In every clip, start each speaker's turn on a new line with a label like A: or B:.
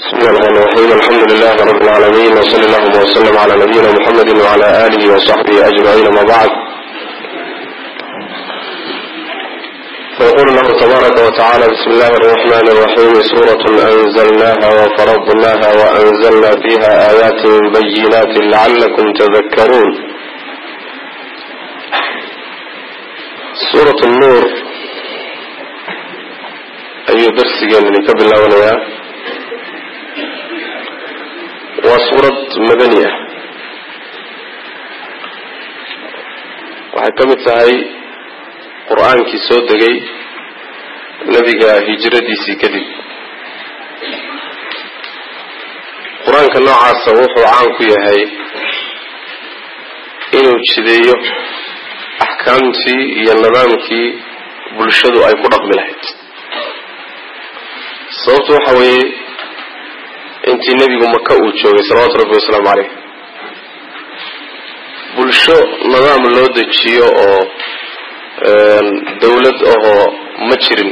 A: بسم الله الرحمن الرحيم الحمد لله رب العالمين وصلى اللهم وسلم على نبينا محمد وعلى آله وصحبه أجمعين ما بعد فيقول الله تبارك وتعالى بسم الله الرحمن الرحيم سورة أنزلناها وفرضناها وأنزلنا فيها آيات بينات لعلكم تذكرون سورة النور أي درس من قبل الله waa suurad madani ah waxay ka mid tahay qur-aankii soo degay nebiga hijradiisii kadib qur-aanka noocaasa wuxuu caan ku yahay inuu jideeyo axkaamtii iyo nidaamkii bulshadu ay ku dhaqmi lahayd sababtu waxa weeye intii nebigu maka uu joogay salawaatu rabbi wasalaamu caleyh bulsho nidaam loo dejiyo oo dawlad ahoo ma jirin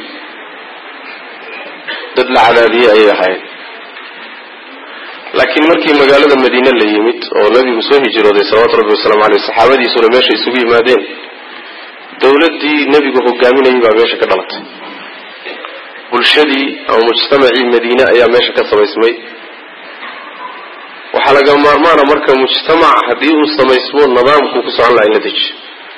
A: dad la cadaadiyey ayay ahayd laakiin markii magaalada madiine la yimid oo nebigu soo hijrooday salawaatu rabbi wasalaamu caleyh saxaabadiisuna meesha isugu yimaadeen dawladdii nebigu hogaaminayay baa meesha ka dhalatay bulshadii ama mujtamacii madiine ayaa meesha ka samaysmay waxaa laga maarmaana marka mujtamac haddii uu samaysmo nidaamkuu ku socon laha in la dejiyo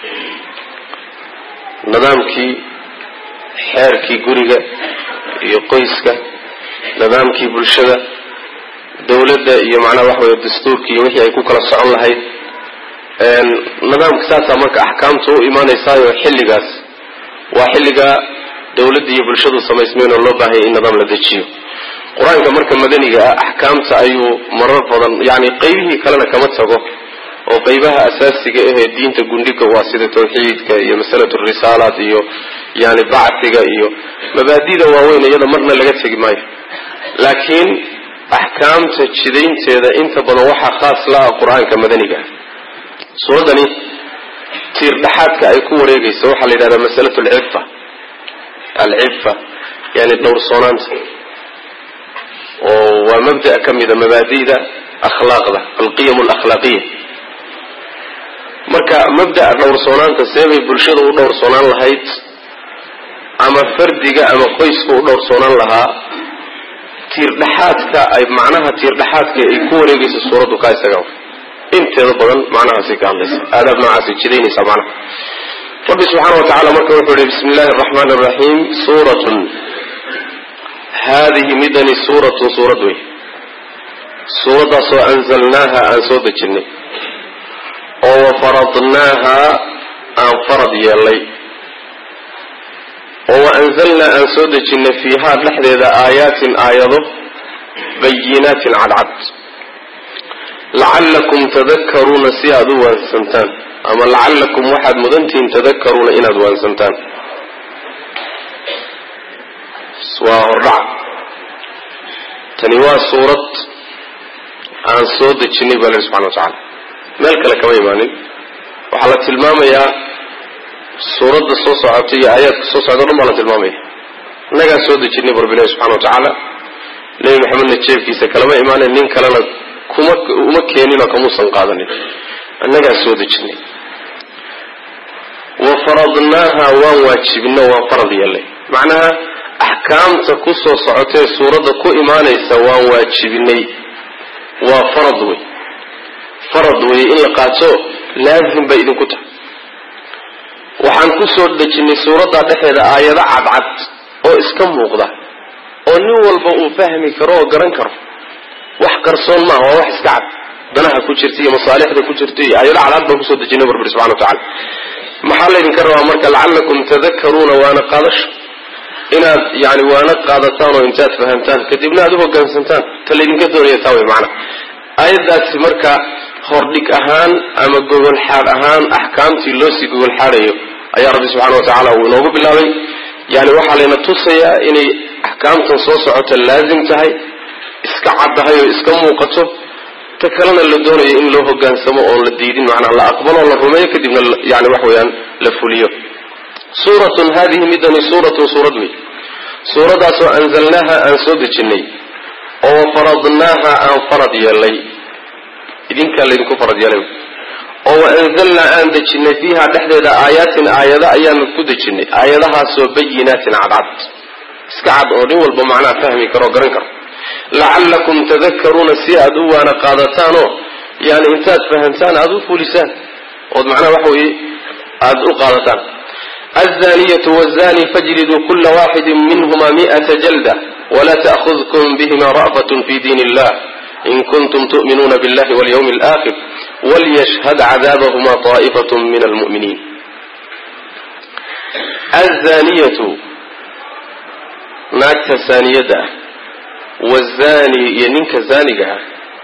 A: nidaamkii xeerkii guriga iyo qoyska nidaamkii bulshada dawladda iyo macnaha waxa weye dastuurkii iyo wixii ay ku kala socon lahayd nidaamka saasaa marka axkaamta u imaanaysaayo xilligaas waa xilliga dawladda iyo bulshadu samaysmeen oo loo baahanya in nidaam la dejiyo qur-aanka marka madaniga ah axkaamta ayuu marar badan yani qeybihii kalena kama tago oo qeybaha asaasiga ahee diinta gundhiga waa sida tawxiidka iyo masalatu risaalaat iyo yani bacsiga iyo mabaadida waaweyn iyada marna laga tegi maayo laakiin axkaamta jidaynteeda inta badan waxaa khaas la ah qur-aanka madaniga ah suuraddani tiir dhaxaadka ay ku wareegayso waxaa la yidhahdaa masalatu alcifa alcifa yani dhowrsoonaanta oo waa mabda ka mida mabaadida akhlaaqda alqiyam alakhlaaqiya marka mabda'a dhowrsoonaanta seebay bulshada u dhowrsoonaan lahayd ama fardiga ama qoyska u dhowrsoonaan lahaa tiirdhaxaadka ay macnaha tiirdhaxaadka ay ku wareegayso suuraddu kaa isaga inteeda badan macnahaasay ka hadlaysa aadaab noocaasay jidaynaysaa macnaha rabbi subxaana wa tacala marka wuxuu yihi bismi illahi araxmaan araxiim suuratun haadihi midani suuratun suurad wey suuraddaasoo anzalnaaha aan soo dejinnay oo wafaradnaaha aan farad yeelnay oo wa anzalnaa aan soo dejinnay fiihaa dhexdeeda aayaatin aayado bayinaatin cadcad lacallakum tadakkaruuna si aada u waansantaan ama lacallakum waxaad mudantihiin tadakkaruuna inaad waansantaan waa hordhac tani waa suurad aan soo dejinay baa la subxana wa tacaala meel kale kama imaanin waxaa la tilmaamayaa suuradda soo socota iyo aayaadka soo socda o dhan baa la tilmaamaya innagaa soo dejinay bu rabbilahi subxana wa tacaala nebi maxamedna jeebkiisa kalama imaanin nin kalena kuma uma keeninoo kamuusan qaadanin annagaa soo dejinay wa faradnaaha waan waajibino waan farad yeelnay macnaha axkaamta ku soo socotee suuradda ku imaanaysa waan waajibinay waa farad wey farad wey in la qaato laazim bay idinku tahay waxaan ku soo dejinnay suuradda dhexeeda aayado cadcad oo iska muuqda oo nin walba uu fahmi karo oo garan karo wax qarsoon maaha waa wax iska cad danaha ku jirta iyo masaalixda ku jirta iyo aayado cadcad baan kusoo dejinay bu rabbi subxana wa tacala maxaa laydinka rabaa marka lacallakum tadakkaruuna waana qaadasho inaad yani waana qaadataan oo intaad fahamtaan kadibna aad u hogaansantaan ta laydinka doonaya taa wey macana aayaddaasi marka hordhig ahaan ama gogolxaad ahaan axkaamtii loo sii gogolxaadayo ayaa rabbi subxana wa tacaala uu inoogu bilaabay yani waxaa layna tusayaa inay axkaamtan soo socota laazim tahay iska caddahay oo iska muuqato ta kalena la doonayo in loo hogaansamo oon la diidin macnaa la aqbalo la rumeeyo kadibna yani wax weeyaan la fuliyo suuratun hadihi midani suuratun suurad wey suuradaasoo anzalnaaha aan soo dejinnay oo faradnaaha aan farad yeelay idinkaa laydinku farad yeelay oo waanzalnaa aan dejinay fiiha dhexdeeda aayaatin aayado ayaanu ku dejinay aayadahaasoo bayinaatin cadcad iska cad oo nin walba macnaha fahmi karo o garan karo lacallakum tadakaruuna si aad u waana qaadataanoo yani intaad fahamtaan aada u fulisaan ood macnaha waxa weye aada u qaadataan azaniyatu wazani fajliduu kula waxidin minhuma mi'ata jalda wla ta'khudkum bihima ra'fatun fi diin illah in kuntum tu'minuuna billahi walyawmi alaakhir walyashhad cadaabahuma taa'ifat min almu'miniin azaniyatu naagta saaniyadda ah wazani iyo ninka zaaniga ah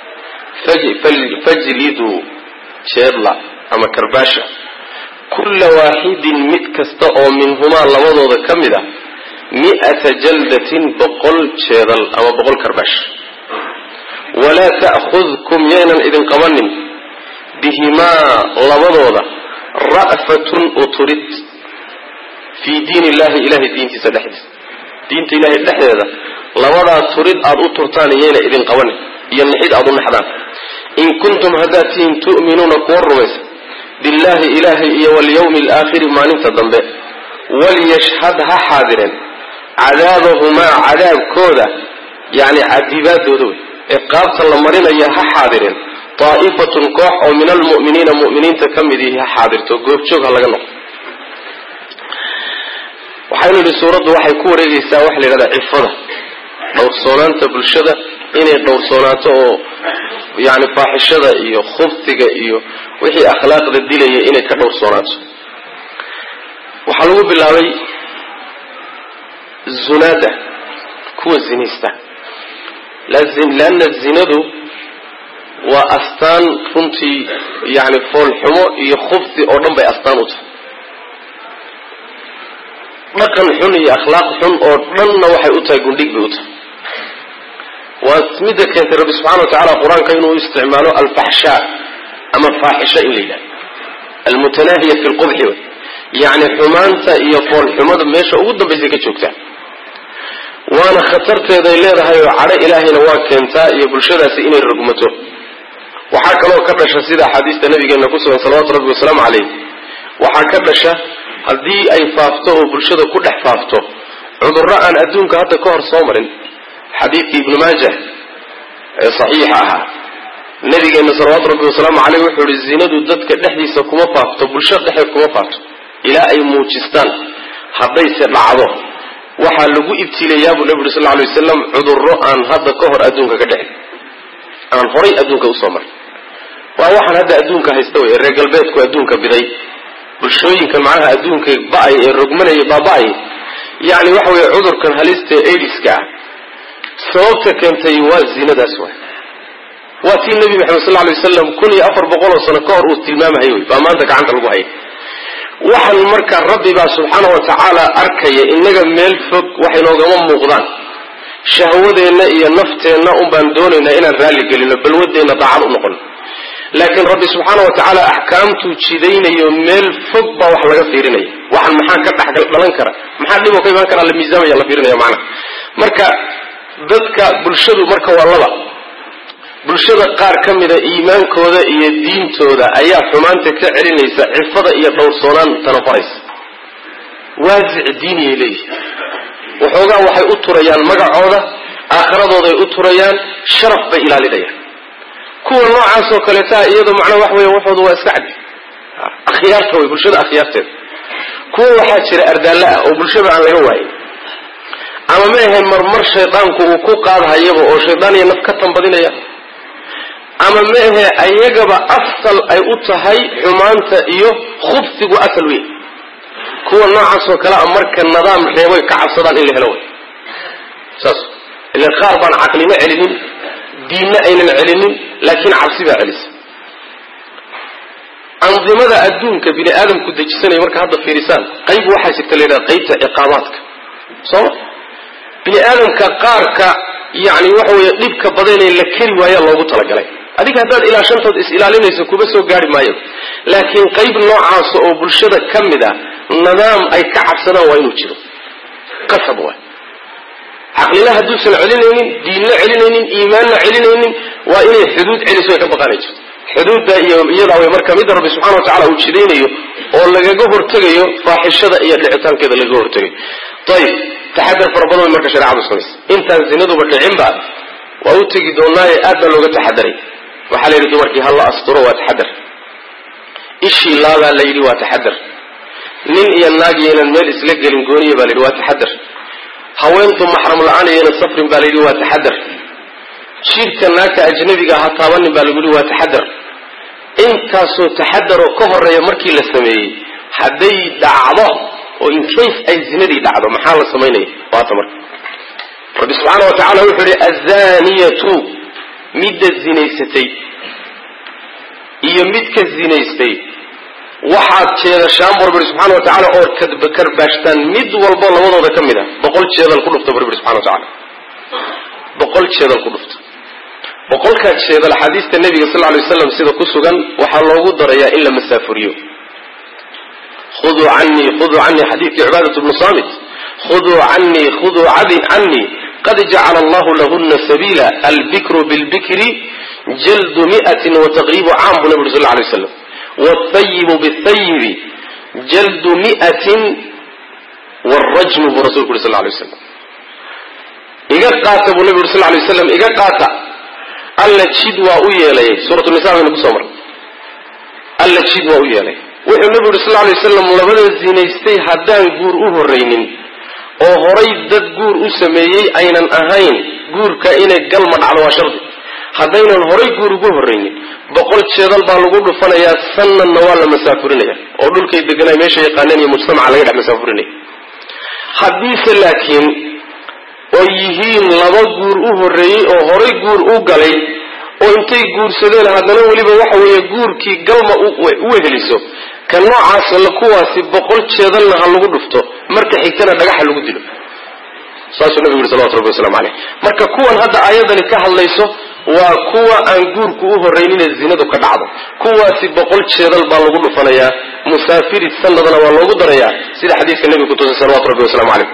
A: fajliduu jeedla ama karbaasha kulla waaxidin mid kasta oo minhumaa labadooda ka mid ah mi'ata jaldatin boqol jeedal ama boqol karbaash walaa ta'khudkum yaynan idin qabanin bihimaa labadooda ra'fatun uturid fii diin illahi ilahay diintiisa dhexdiisa diinta ilahay dhexdeeda labadaa turid aada u turtaan yayna idin qabanin iyo nixid aada u naxdaan in kuntum haddaad tihiin tu'minuuna kuwa rumaysa billahi ilaahay iyo walyawmi alaakhiri maalinta dambe walyashhad ha xaadireen cadaabahumaa cadaabkooda yani cadibaadooda wey ee qaabta la marinaya ha xaadireen daa'ifatun koox oo min almu'miniina mu'miniinta ka mid ihi ha xaadirto goobjoog ha laga noqdo waxaynu idhi suuraddu waxay ku wareegaysaa waxa la yidhahdaa cifada dhowrsoonaanta bulshada inay dhowrsoonaato oo yani faaxishada iyo khubsiga iyo wixii akhlaaqda dilaya inay ka dhowrsoonaato waxaa lagu bilaabay zunaada kuwa zinaysta leanna zinadu waa astaan runtii yani foolxumo iyo khubsi oo dhan bay astaan u tahay dhaqan xun iyo akhlaaq xun oo dhanna waxay u tahay gundhig bay u tahay waa midda keentay rabbi subxana wa tacala qur-aanka inuu isticmaalo alfaxshaa ama faaxisho in la yidhahdo almutanaahiya fi lqubxi wey yacni xumaanta iyo foolxumada meesha ugu dambaysay ka joogtaa waana khatarteeday leedahay oo cadho ilaahayna waa keentaa iyo bulshadaasi inay rogmato waxaa kaloo ka dhasha sida axaadiista nabigeena ku sugan salawatu rabbi wasalaamu calayh waxaa ka dhasha haddii ay faafto oo bulshada ku dhex faafto cudurro aan adduunka hadda ka hor soo marin xadiidkii ibnu maajah ee saxiixa ahaa nabigeena salawaatu rabbi wasalaamu caleyh wuxuu ihi zinadu dadka dhexdiisa kuma faafto bulshada dhexdeed kuma faafto ilaa ay muujistaan haddayse dhacdo waxaa lagu ibtilayaa buu nabi uri sal lay wasalam cudurro aan hadda ka hor adduunka ka dhexin aan horay adduunka usoo marin waa waxaan hadda adduunka haysta wey ee reer galbeedku adduunka biday bulshooyinkan macnaha adduunka ba-ay ee rogmanaya baaba-ay yani waxa weeye cudurkan halista ee aidiska ah sababta keentay waa zinadaas waay waa tii nebi maxamed sal lay wasalam kun iyo afar boqol oo sano ka hor uu tilmaamahay wey baa maanta gacanta lagu hayay waxaan marka rabbi baa subxaana wa tacaala arkaya innaga meel fog wax inoogama muuqdaan shahwadeenna iyo nafteenna un baan doonaynaa inaan raalli gelino balwadeenna daacad u noqon laakiin rabbi subxaana wa tacaala axkaamtuu jidaynayo meel fog baa wax laga fiirinaya waxan maxaa ka dhex dhalan kara maxaa dhiboo ka imaan karaa la miisaamaya la fiirinaya macnaha marka dadka bulshadu marka waa laba bulshada qaar ka mida iimaankooda iyo diintooda ayaa xumaanta ka celinaysa cifada iyo dhowrsoonaan tanafaraysa waasic diiniyay leeyihin waxoogaa waxay u turayaan magacooda aakhiradooday u turayaan sharaf bay ilaalinayaan kuwa noocaasoo kaleetaa iyado macnaa wax weya waxooda waa iska cadi akhyaarta way bulshada akhyaarteeda kuwa waxaa jira ardaallo ah oo bulshada aan laga waayin ama ma ahayn marmar shaydaanku uu ku qaadhayaba oo shaydaan iyo naf ka tambadinaya ama ma ahe ayagaba asal ay u tahay xumaanta iyo khubsigu asal weyn kuwa noocaasoo kale a marka nidaam reeboy ka cabsadaan in la helo way saas ila qaar baan caqlina celinin diinna aynan celinin laakiin cabsi baa celisa andimada adduunka bini aadamku dejisanaya marka hadda fiirisaan qayb waxaa jirta la yidhaha qaybta ciqaabaadka sooma bini aadamka qaarka yani waxa weeye dhibka badanee la keri waayaa loogu talagalay adiga haddaad ilaa shantood is ilaalinayso kuma soo gaari maayo laakiin qayb noocaasa oo bulshada ka mid a nidaam ay ka cabsadaan waa inuu jiro qasab waay caqlina hadduusan celinaynin diinna celinaynin iimaanna celinaynin waa inay xuduud celiso ay ka baqanayso xuduudda iyo iyadaa way marka midda rabbi subxana wa tacala uu jidaynayo oo lagaga hortegayo faaxishada iyo dhicitaankeeda lagaga hortegayo ayib taxadar fara badan way marka shareecadu samaysa intaan zinaduba dhicinba waa u tegi doonaaye aad baa looga taxadaray waxaa la yidhi dumarkii ha la asturo waa taxadar ishii laabaa la yidhi waa taxadar nin iyo naag yaynan meel isla gelin gooniya baa la yidhi waa taxadar haweentu maxram la-aan yaynan safrin baa la yidhi waa taxadar jiirka naagta ajnabiga ha taabanin baa lagu yihi waa taxadar intaasoo taxadaroo ka horeeya markii la sameeyey hadday dhacdo oo incase ay zinadii dhacdo maxaa la samaynaya waata marka rabbi subxaana wa tacala wuxuu yihi azaniyatu midda zinaysatay iyo midka zinaystay waxaad jeedashaan bur buri subxana wa tacala oo karbaashtaan mid walbo labadooda ka mid a boqol jeedal ku dhufta bur buri subxana wa tacala boqol jeedal ku dhufta boqolkaa jeedal axaadiista nebiga sal lay waslam sida ku sugan waxaa loogu darayaa in la masaafuriyo khuduu canii khuduu canii xadiidkii cibaadat bnu saamit khuduu canii khuduu canii qad jacala allahu lahuna sabiila albikru bilbikri jaldu miatin wataqriibu caam buu nabi uri sal lay waslam wthayibu bthayibi jaldu miatin wrajmu buu rasulku uri sal lay waslam iga qaata buu nabi uri sal lay waslam iga qaata alla jid waa u yeelay suuratu nisa baynu kusoo marnay alla jid waa u yeelay wuxuu nabi uri sal lay waslam labada zinaystay haddaan guur u horraynin oo horay dad guur u sameeyey aynan ahayn guurka inay galma dhacdo waa shardi haddaynan horay guur ugu horraynin boqol jeedal baa lagu dhufanayaa sanadna waa la masaafurinaya oo dhulkay deganay meesha yaqaaneen iyo mujtamaca laga dhex masaafurinaya haddiise laakiin oo yihiin laba guur u horreeyey oo horay guur u galay oo intay guursadeen haddana weliba waxa weeye guurkii galma u weheliso ka noocaas la kuwaasi boqol jeedalna ha lagu dhufto marka xigtana dhagaxa lagu dilo saasuu nabigu yuri salawatu rabbi waslamu caleyh marka kuwan hadda aayadani ka hadlayso waa kuwa aan guurku u horraynine zinadu ka dhacdo kuwaasi boqol jeedal baa lagu dhufanayaa musaafiri sanadna waa loogu darayaa sida xadiiska nebiga kutusay salawatu rabbi waslamu caleyh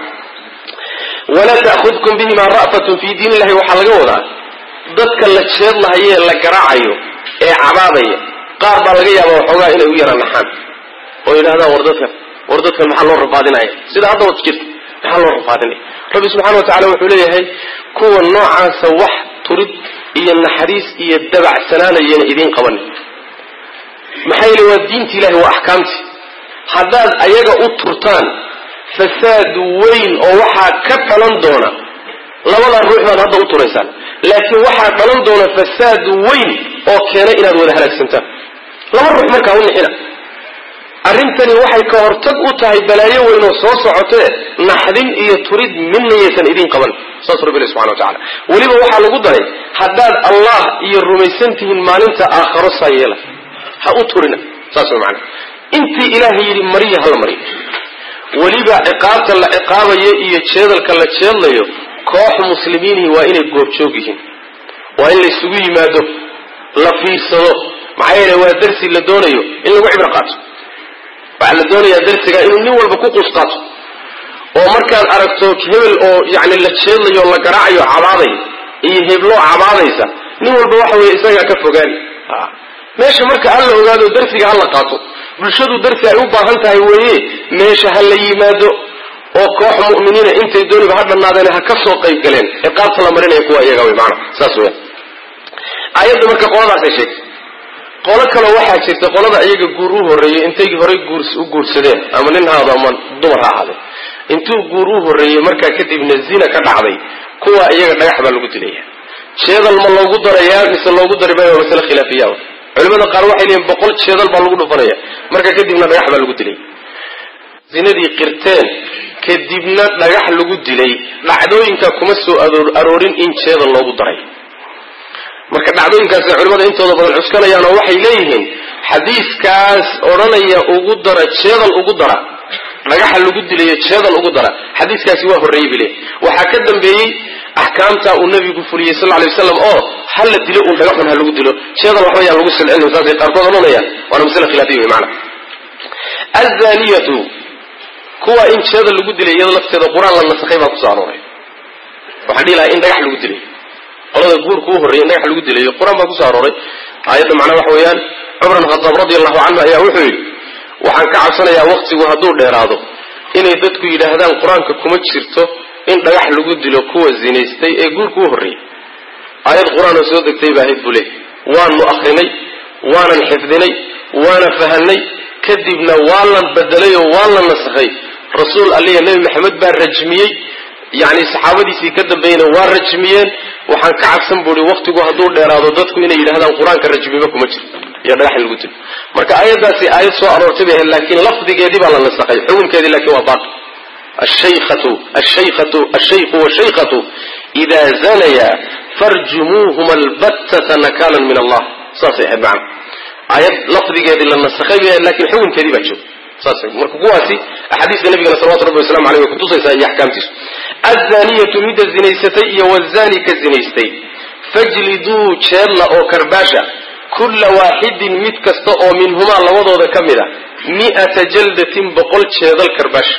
A: walaa ta'khudkum bihima ra'fatun fii diin illahi waxaa laga wadaa dadka la jeedlahayo ee la garaacayo ee cabaadaya qaar baa laga yaabaa waxoogaa inay u yara naxaan oo yidhahdaan war dadkan war dadkan maxaa loo rafaadinaya sida hadda wad jirta maxaa loo rafaadinaya rabbi subxana wa tacala wuxuu leeyahay kuwa noocaasa wax turid iyo naxariis iyo dabacsanaanayana idiin qabanin maxaa yeele waa diinti ilahi waa axkaamti haddaad ayaga u turtaan fasaad weyn oo waxaa ka dhalan doona labadaa ruux baad hadda u turaysaan laakiin waxaa dhalan doona fasaad weyn oo keena inaad wada halaagsantaan laba ruux markaa u nixina arrintani waxay ka hortag u tahay balaayo weyn oo soo socotee naxdin iyo turid midna yaysan idiin qaban saas rabbi ilahi subxana wa tacala weliba waxaa lagu daray haddaad allah iyo rumaysan tihiin maalinta aakharo saa yeela ha u turina saas way macana intii ilaahay yidhi mariya hala mariyo weliba ciqaabta la ciqaabayo iyo jeedalka la jeedlayo koox muslimiinihi waa inay goobjoog yihiin waa in la isugu yimaado la fiirsado maxaa yeele waa darsi la doonayo in lagu cibro qaato waxaa la doonayaa darsiga inuu nin walba ku quus qaato oo markaad aragto hebel oo yani la jeedlayo la garaacayo cabaadaya iyo hebloo cabaadaysa nin walba waxa weye isagaa ka fogaani meesha marka ha la ogaado darsiga ha la qaato bulshadu darsi ay u baahan tahay weeye meesha ha la yimaado oo koox mu'miniina intay dooniba ha dhannaadeen ha ka soo qayb galeen ciqaabta la marinaya kuwa iyaga wey maana saas weya aayadda marka qoladaasay sheegtay qolo kale waxaa jirta qolada iyaga guur u horreeyey intay horay guur u guursadeen ama nin haado ama dumar ha ahaadee intuu guur u horreeyey markaa kadibna zina ka dhacday kuwa iyaga dhagax baa lagu dilaya jeedal ma loogu darayaa mise loogu dari maayo waa masale khilaafiya culimada qaar waxay leeyihin boqol jeedal baa lagu dhufanaya marka kadibna dhagax baa lagu dilay zinadii qirteen kadibna dhagax lagu dilay dhacdooyinka kuma soo aroorin in jeedal loogu daray marka dhacdooyinkaasay culimada intooda badan cuskanayaan oo waxay leeyihiin xadiiskaas odhanaya ugu dara jeedal ugu dara dhagaxa lagu dilayo jeedal ugu dara xadiiskaasi waa horreeyey bay leeyihin waxaa ka dambeeyey axkaamta uu nabigu fuliyey sal lay waslam oo ha la dilo uun dhagaxun ha lagu dilo jeedal waxba yaan lagu silcinin saasay qaarkood odhanayaan waana masale khilaafiya wey maana azaniyatu kuwa in jeedal lagu dilay iyada lafteeda qur-aan la nasakhay baa kusoo arooray waxaan dhihi lahaa in dhagax lagu dilay qolada guurka u horreeyay in dhagax lagu dilayo qur-aan baa kusoo arooray aayadda macnaa waxa weeyaan cumar bin khataab radi allahu canhu ayaa wuxuu yidhi waxaan ka cabsanayaa waktigu hadduu dheeraado inay dadku yidhaahdaan qur-aanka kuma jirto in dhagax lagu dilo kuwa zinaystay ee guurka u horreeyay aayad qur-aan oo soo degtay baa ahayd buu leey waanu akrinay waanan xifdinay waana fahanay kadibna waa lan bedelay oo waa la nasakhay rasuul aliya nebi maxamed baa rajmiyey yacni saxaabadiisii ka dambeeyena waa rajmiyeen waxaan ka cabsan buuhi waktigu hadduu dheeraado dadku inay yidhahdaan qur-aanka rajmiba kuma jiro iyo dhagax in lagu dilo marka aayaddaasi aayad soo aroortay bay ahayd laakiin lafdigeedii baa la nasakhay xukunkeedii laakiin waa baaqi ashaykhatu ashaykhatu ashayku washaykatu idaa zanaya farjumuuhuma albattata nakaalan min allah saasay ahayd macana aayad lafdigeedii la nasakhay bay ahayd lakin xukunkeedii baa jooga saas marka kuwaasi axaadiista nabigana salawatu rabbi waslamu aleyh way kutusaysaa iyo axkaamtiisu azaniyatu midda zinaysatay iyo wazani ka zinaystay fajliduu jeedla oo karbaasha kulla waaxidin mid kasta oo minhumaa labadooda ka mid a mi'ata jaldatin boqol jeedal karbaasha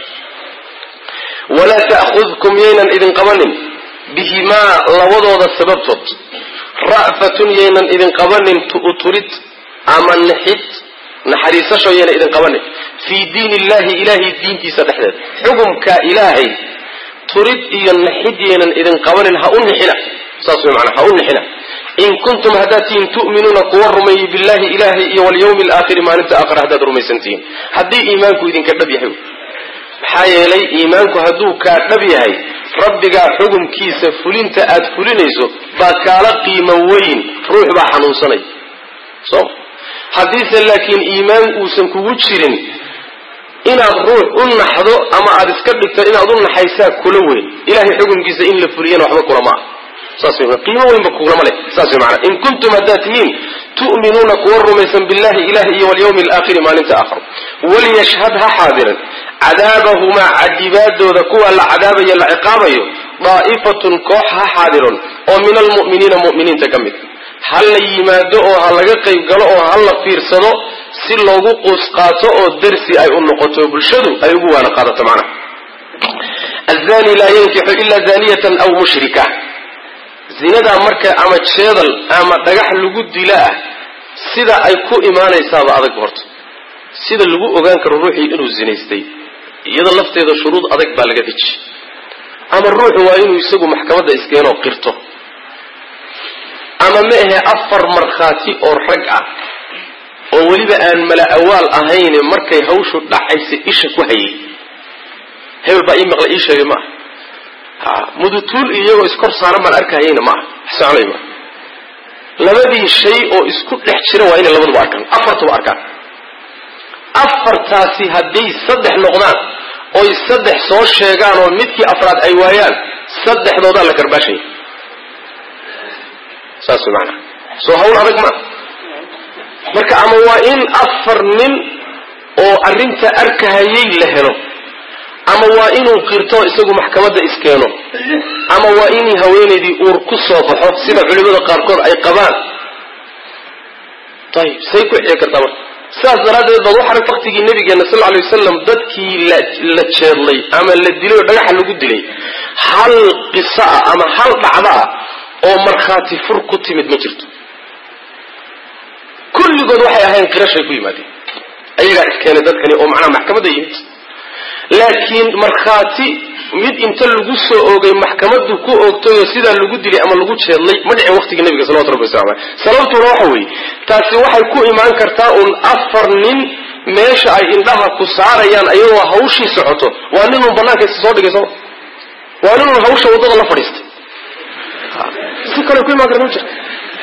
A: walaa ta'khudkum yaynan idin qabanin bihimaa labadooda sababtood ra'fatun yaynan idin qabanin tu'turid ama nixid naxariisasho yaynan idin qabanin fii diin illahi ilaahay diintiisa dhexdeeda xukumka ilaahay turid iyo naxid yaynan idin qabanin ha u nixina saas way macnaa ha u nixina in kuntum haddaad tihiin tu'minuuna kuwa rumeeyey billahi ilaahay iyo walyawmi alaakhiri maalinta aakhira haddaad rumaysan tihiin haddii iimaanku idinka dhab yahay maxaa yeelay iimaanku hadduu kaa dhab yahay rabbigaa xukumkiisa fulinta aad fulinayso baa kaala qiimo weyn ruux baa xanuunsanay so haddiise laakiin iimaan uusan kugu jirin inaad ruux u naxdo ama aad iska dhigto inaad u naxaysaa kula weyn ilahay xukumkiisa in la fuliyana waxba kulama ah saas wey qiimo weynba kulama leh saas wey maanaa in kuntum haddaad tihiin tu'minuuna kuwa rumaysan billahi ilahi iyo walyawmi alaakhiri maalinta aakhir waliyashhad ha xaadiran cadaabahumaa cadibaadooda kuwa la cadaabayo la ciqaabayo daa'ifatun koox ha xaadiron oo min almu'miniina mu'miniinta ka mid ha la yimaado oo ha laga qayb galo oo ha la fiirsado si loogu quus qaato oo darsi ay u noqoto bulshadu ay ugu waana qaadato macnaha azani laa yankixu ila zaniyatan aw mushrika zinadaa marka ama jeedal ama dhagax lagu dila ah sida ay ku imaanaysaaba adag horta sida lagu ogaan karo ruuxii inuu zinaystay iyada lafteeda shuruud adag baa laga deji ama ruuxu waa inuu isagu maxkamadda iskeenoo qirto ama ma ahe afar markhaati oo rag ah oo weliba aan mala awaal ahayne markay hawshu dhacaysa isha ku hayay hebel baa ii maqla ii sheegay maaha mudutuul iyagoo iskor saaran baan arkahayayna maaha soconay maaha labadii shay oo isku dhex jira waa inay labaduba arkaan afartuba arkaan afartaasi hadday saddex noqdaan oy saddex soo sheegaan oo midkii afraad ay waayaan saddexdoodaa la karbaashaya saas way maanaa soo hawl adag maa marka ama waa in afar nin oo arrinta arkahayay la helo ama waa inuu qirto isagu maxkamadda iskeeno ama waa inay haweenaydii uur ku soo baxo sida culimada qaarkood ay qabaan ayib say ku xici kartaa marka sidaas daraaddeed baad waxaa waktigii nabigeena sal alay wasalam dadkii la jeedlay ama la dilay oo dhagaxa lagu dilay hal qiso ah ama hal dhacdo ah oo markhaati fur ku timid ma jirto kulligood waxay ahayn qirashay ku yimaadeen ayagaa iskeenay dadkani oo macnaha maxkamadda yimid laakiin markhaati mid inta lagu soo oogay maxkamaddu ku oogtayoo sidaa lagu dilay ama lagu jeedlay ma dhicin waqtigii nabiga salawatu rabbi wasalam aleh sababtuna waxa weeye taasi waxay ku imaan kartaa uun afar nin meesha ay indhaha ku saarayaan ayagoo hawshii socoto waa nin uun banaanka isa soo dhigay sooma waa nin uun hawsha waddada la fadhiistay si kale ku imaan karta ma jirta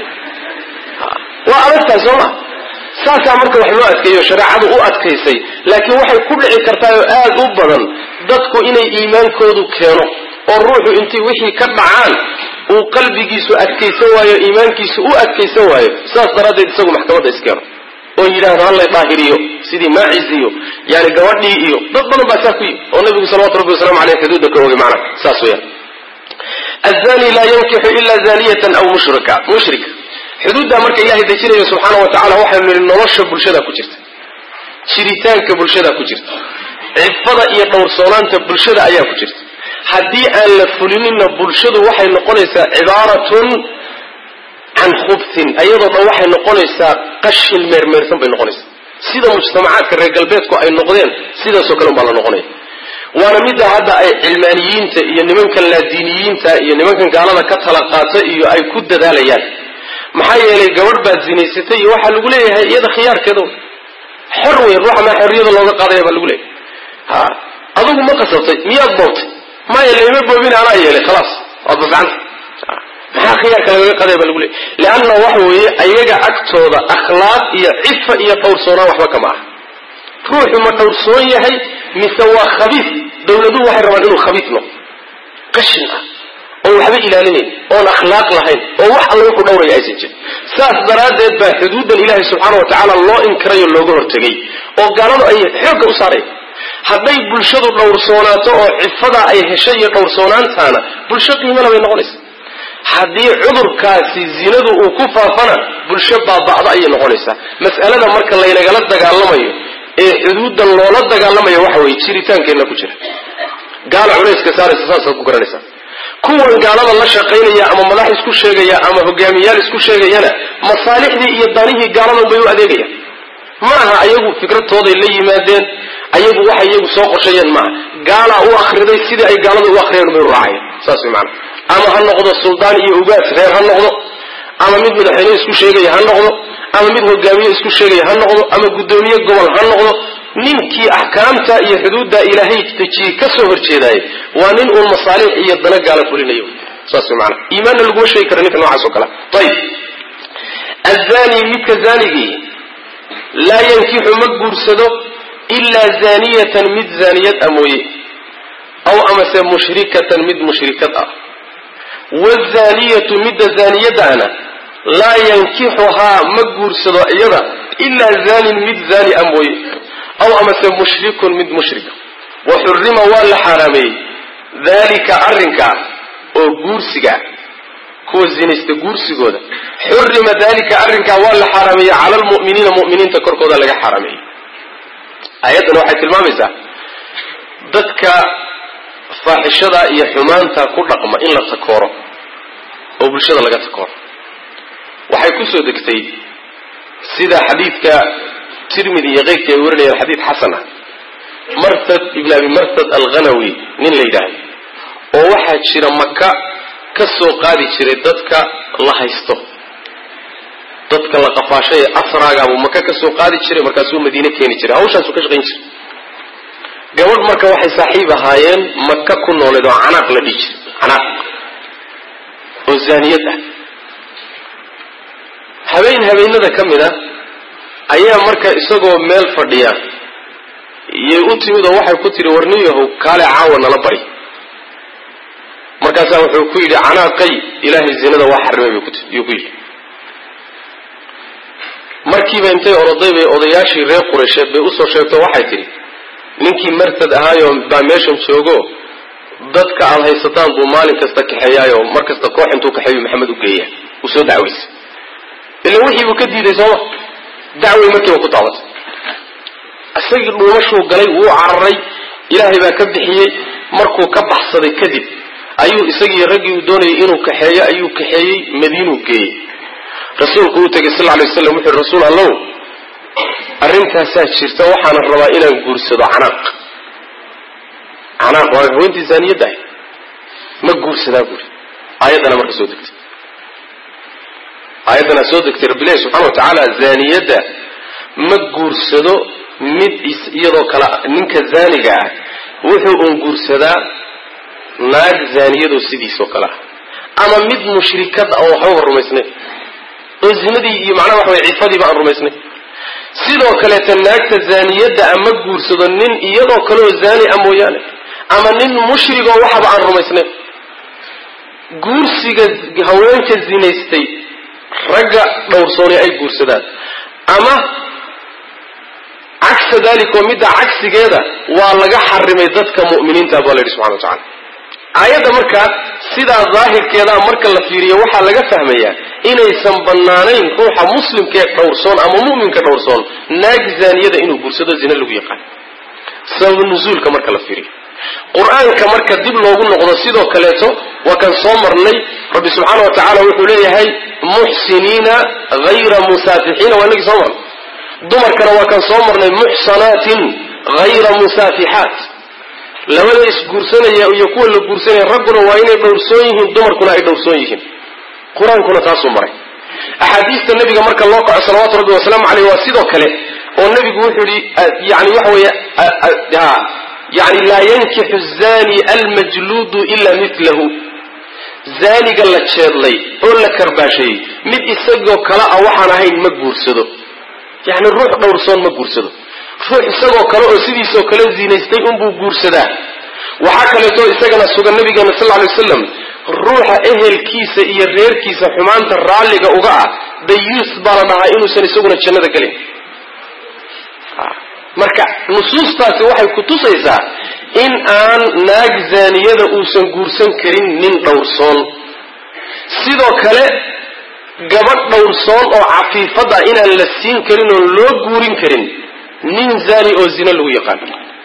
A: waa adagtahay soo ma saasaa marka wax loo adkeeyo shareecadu u adkaysay laakiin waxay ku dhici kartaa oo aad u badan dadku inay iimaankoodu keeno oo ruuxu intay wixii ka dhacaan uu qalbigiisu adkaysan waayo iimaankiisu u adkaysan waayo saas daraaddeed isagu maxkamadda iskeeno oo yidhaahdo hallay daahiriyo sidii maacis iyo yani gabadhii iyo dad badan baa saa ku yimi oo nabigu salawatu rabbi wasalamu aleyh xuduudda ka ogay macna saas weyaan azani laa yankixu ila zaniyatan aw mushrika mushrika xuduuddaa marka ilaahay dejinayo subxaana wa tacala waxaynu nihi nolosha bulshada ku jirta jiritaanka bulshada ku jirta cifada iyo dhowrsoonaanta bulshada ayaa ku jirta haddii aan la fulininna bulshadu waxay noqonaysaa cibaaratun can khubtin ayadoo dhan waxay noqonaysaa qashin meermeersan bay noqonaysaa sida mujtamacaadka reer galbeedku ay noqdeen sidaasoo kale unbaa la noqonaya waana midda hadda ay cilmaaniyiinta iyo nimankan laadiiniyiinta iyo nimankan gaalada ka tala qaata iyo ay ku dadaalayaan maxaa yeelay gabadh baad zinaysatay iyo waxaa lagu leeyahay iyada khiyaarkeeda xor wey ruuxa maa xorriyada looga qaadaya baa lagu leeyahay ha adugu ma qasabtay miyaad boobtay maya layma boobin anaa yeelay khalaas waad bafcanta maxaa khiyaarka lagaga qaadaya baa lagu leeyahy leanna waxa weeye ayaga agtooda akhlaaq iyo cifa iyo dhowrsoonaan waxba kama ah ruuxu ma dhowrsoon yahay mise waa khabiis dawladuhu waxay rabaan inuu khabiis noqdo qashin ah oon waxba ilaalinayn oon akhlaaq lahayn oo wax alla wuxuu dhowraya aysan jirin saas daraaddeed baa xuduuddan ilaahay subxaana wa tacaala loo inkirayo looga hortegay oo gaaladu ay xoogga u saarayan hadday bulshadu dhowrsoonaato oo cifadaa ay heshay iyo dhowrsoonaantaana bulsho qiimala bay noqonaysa haddii cudurkaasi zinadu uu ku faafana bulsho baaba'da ayay noqonaysaa mas'alada marka laynagala dagaalamayo ee xuduuddan loola dagaalamayo waxa weeye jiritaankeenna ku jira gaala culayska saaraysa saasaad ku garanaysaa kuwan gaalada la shaqaynaya ama madax isku sheegaya ama hogaamiyaal isku sheegayana masaalixdii iyo danihii gaaladan bay u adeegayaan ma aha ayagu fikradtooday la yimaadeen ayagu waxay iyagu soo qorsheeyeen maaha gaalaa u akriday sidii ay gaalada u akriyeen bay u raacayeen saas way maana ama ha noqdo suldaan iyo ugaas reer ha noqdo ama mid madaxweyne isku sheegaya ha noqdo ama mid hogaamiye isku sheegaya ha noqdo ama guddoomiye gobol ha noqdo ninkii axkaamta iyo xuduudda ilaahay dejiyey ka soo horjeedaayay waa nin uun masaalix iyo dana gaala fulinayo saas way maana iimaanna laguma sheegi kara ninka noocaas oo kale ayib azani midka zaanigii laa yankixu ma guursado ilaa zaaniyatan mid zaaniyad a mooye aw amase mushrikatan mid mushrikad ah wazaniyatu midda zaaniyadaana laa yankixuhaa ma guursado iyada ilaa zaanin mid zaani a mooye aw amase mushrikun mid mushrika wa xurima waa la xaaraameeyey daalika arrinkaa oo guursigaa kuwa zinaysta guursigooda xurima daalika arrinkaa waa la xaaraameeyey cala almu'miniina mu'miniinta korkooda laga xaaraameeyey aayaddan waxay tilmaamaysaa dadka faaxishada iyo xumaanta ku dhaqma in la takooro oo bulshada laga takooro waxay ku soo degtay sida xadiidka tirmidi iyo keyrkii ay warinayaan xadiid xasan ah martad ibn abi martad alghanawi nin la yidhaahdo oo waxaa jira maka ka soo qaadi jiray dadka la haysto dadka la qafaashay ee asraagaabuu maka ka soo qaadi jiray markaasuu madiine keeni jiray hawshaasuu ka shaqayn jiray gabadh marka waxay saaxiib ahaayeen maka ku nooleed oo canaaq la dhihi jiray canaaq oo zaaniyad ah habeen habeenada ka mid a ayaa marka isagoo meel fadhiya iyay u timid oo waxay ku tihi warniyahow kaale caawa nala bari markaasaa wuxuu ku yidhi canaaqay ilaahay zinada waa xarimay yuu ku yidhi markiiba intay oroday bay odayaashii reer qureysheed bay usoo sheegto waxay tidhi ninkii martad ahaayo baa meeshan joogo dadka aad haysataan buu maalin kasta kaxeeyaayo mar kasta koox intuu kaxeeyu maxamed u geeya uu soo dacwaysa ila wixii buu ka diiday sooma dacway markiiba ku taabatay isagii dhuumashuu galay wuu cararay ilaahay baa ka bixiyey markuu ka baxsaday kadib ayuu isagii raggii uu doonayay inuu kaxeeyo ayuu kaxeeyey madiinuu geeyey rasuulku uu tegay sal lay waslam wuxu yhi rasuul allow arrintaasaa jirta waxaana rabaa inaan guursado canaaq canaaq waa haweentii zaaniyadda ahy ma guursadaa buuri aayaddana marka soo degtay aayaddana soo degtay rabbilahi subxana wa tacaala zaaniyadda ma guursado mid iyadoo kale ninka zaaniga ah wuxuu un guursadaa naag zaaniyadoo sidiisoo kale ah ama mid mushrikad ah oo waxbaba rumaysnayn oo zinadii iyo macnaha waxa way cifadiiba aan rumaysnayn sidoo kaleeta naagta zaaniyadda a ma guursado nin iyadoo kaleoo zaani ah mooyaane ama nin mushrigoo waxaba aan rumaysnayn guursiga haweenka zinaystay ragga dhowrsooni ay guursadaan ama cagsa dalik oo midda cagsigeeda waa laga xarimay dadka mu'miniinta baa la yidhi subxana wa tacala aayadda markaa sidaa daahirkeedaa marka la fiiriyo waxaa laga fahmayaa inaysan bannaanayn ruuxa muslimkaee dhowrsoon ama mu'minka dhowrsoon naag zaaniyada inuu guursado zina lagu yaqaan sabab nuzuulka marka la fiiriyo qur-aanka marka dib loogu noqdo sidoo kaleeto waa kan soo marnay rabbi subxaana wa tacaala wuxuu leeyahay muxsiniina hayra musaafixiina waa inagii soo marnay dumarkana waa kan soo marnay muxsanaatin hayra musaafixaat labada isguursanaya iyo kuwa la guursanaya ragguna waa inay dhowrsoon yihiin dumarkuna ay dhowrsoon yihiin qur-aankuna taasuu maray axaadiista nabiga marka loo kaco salawaatu rabbi wasalaamu caleyh waa sidoo kale oo nabigu wuxuu yihi yani waxa weeye yani laa yankixu zani almajluudu ila milahu zaaniga la jeedlay oo la karbaasheeyey mid isagoo kale a waxaan ahayn ma guursado yani ruux dhowrsoon ma guursado ruux isagoo kale oo sidiisoo kale zinaystay unbuu guursadaa waxaa kaleeto isagana sugan nabigeena sal lay waslam ruuxa ehelkiisa iyo reerkiisa xumaanta raalliga uga ah dayuus baa la dhahaa inuusan isaguna jannada gelin marka nusuustaasi waxay ku tusaysaa in aan naag zaaniyada uusan guursan karin nin dhowrsoon sidoo kale gabadh dhowrsoon oo cafiifad ah inaan la siin karin oon loo guurin karin nin zaani oo zina lagu yaqaano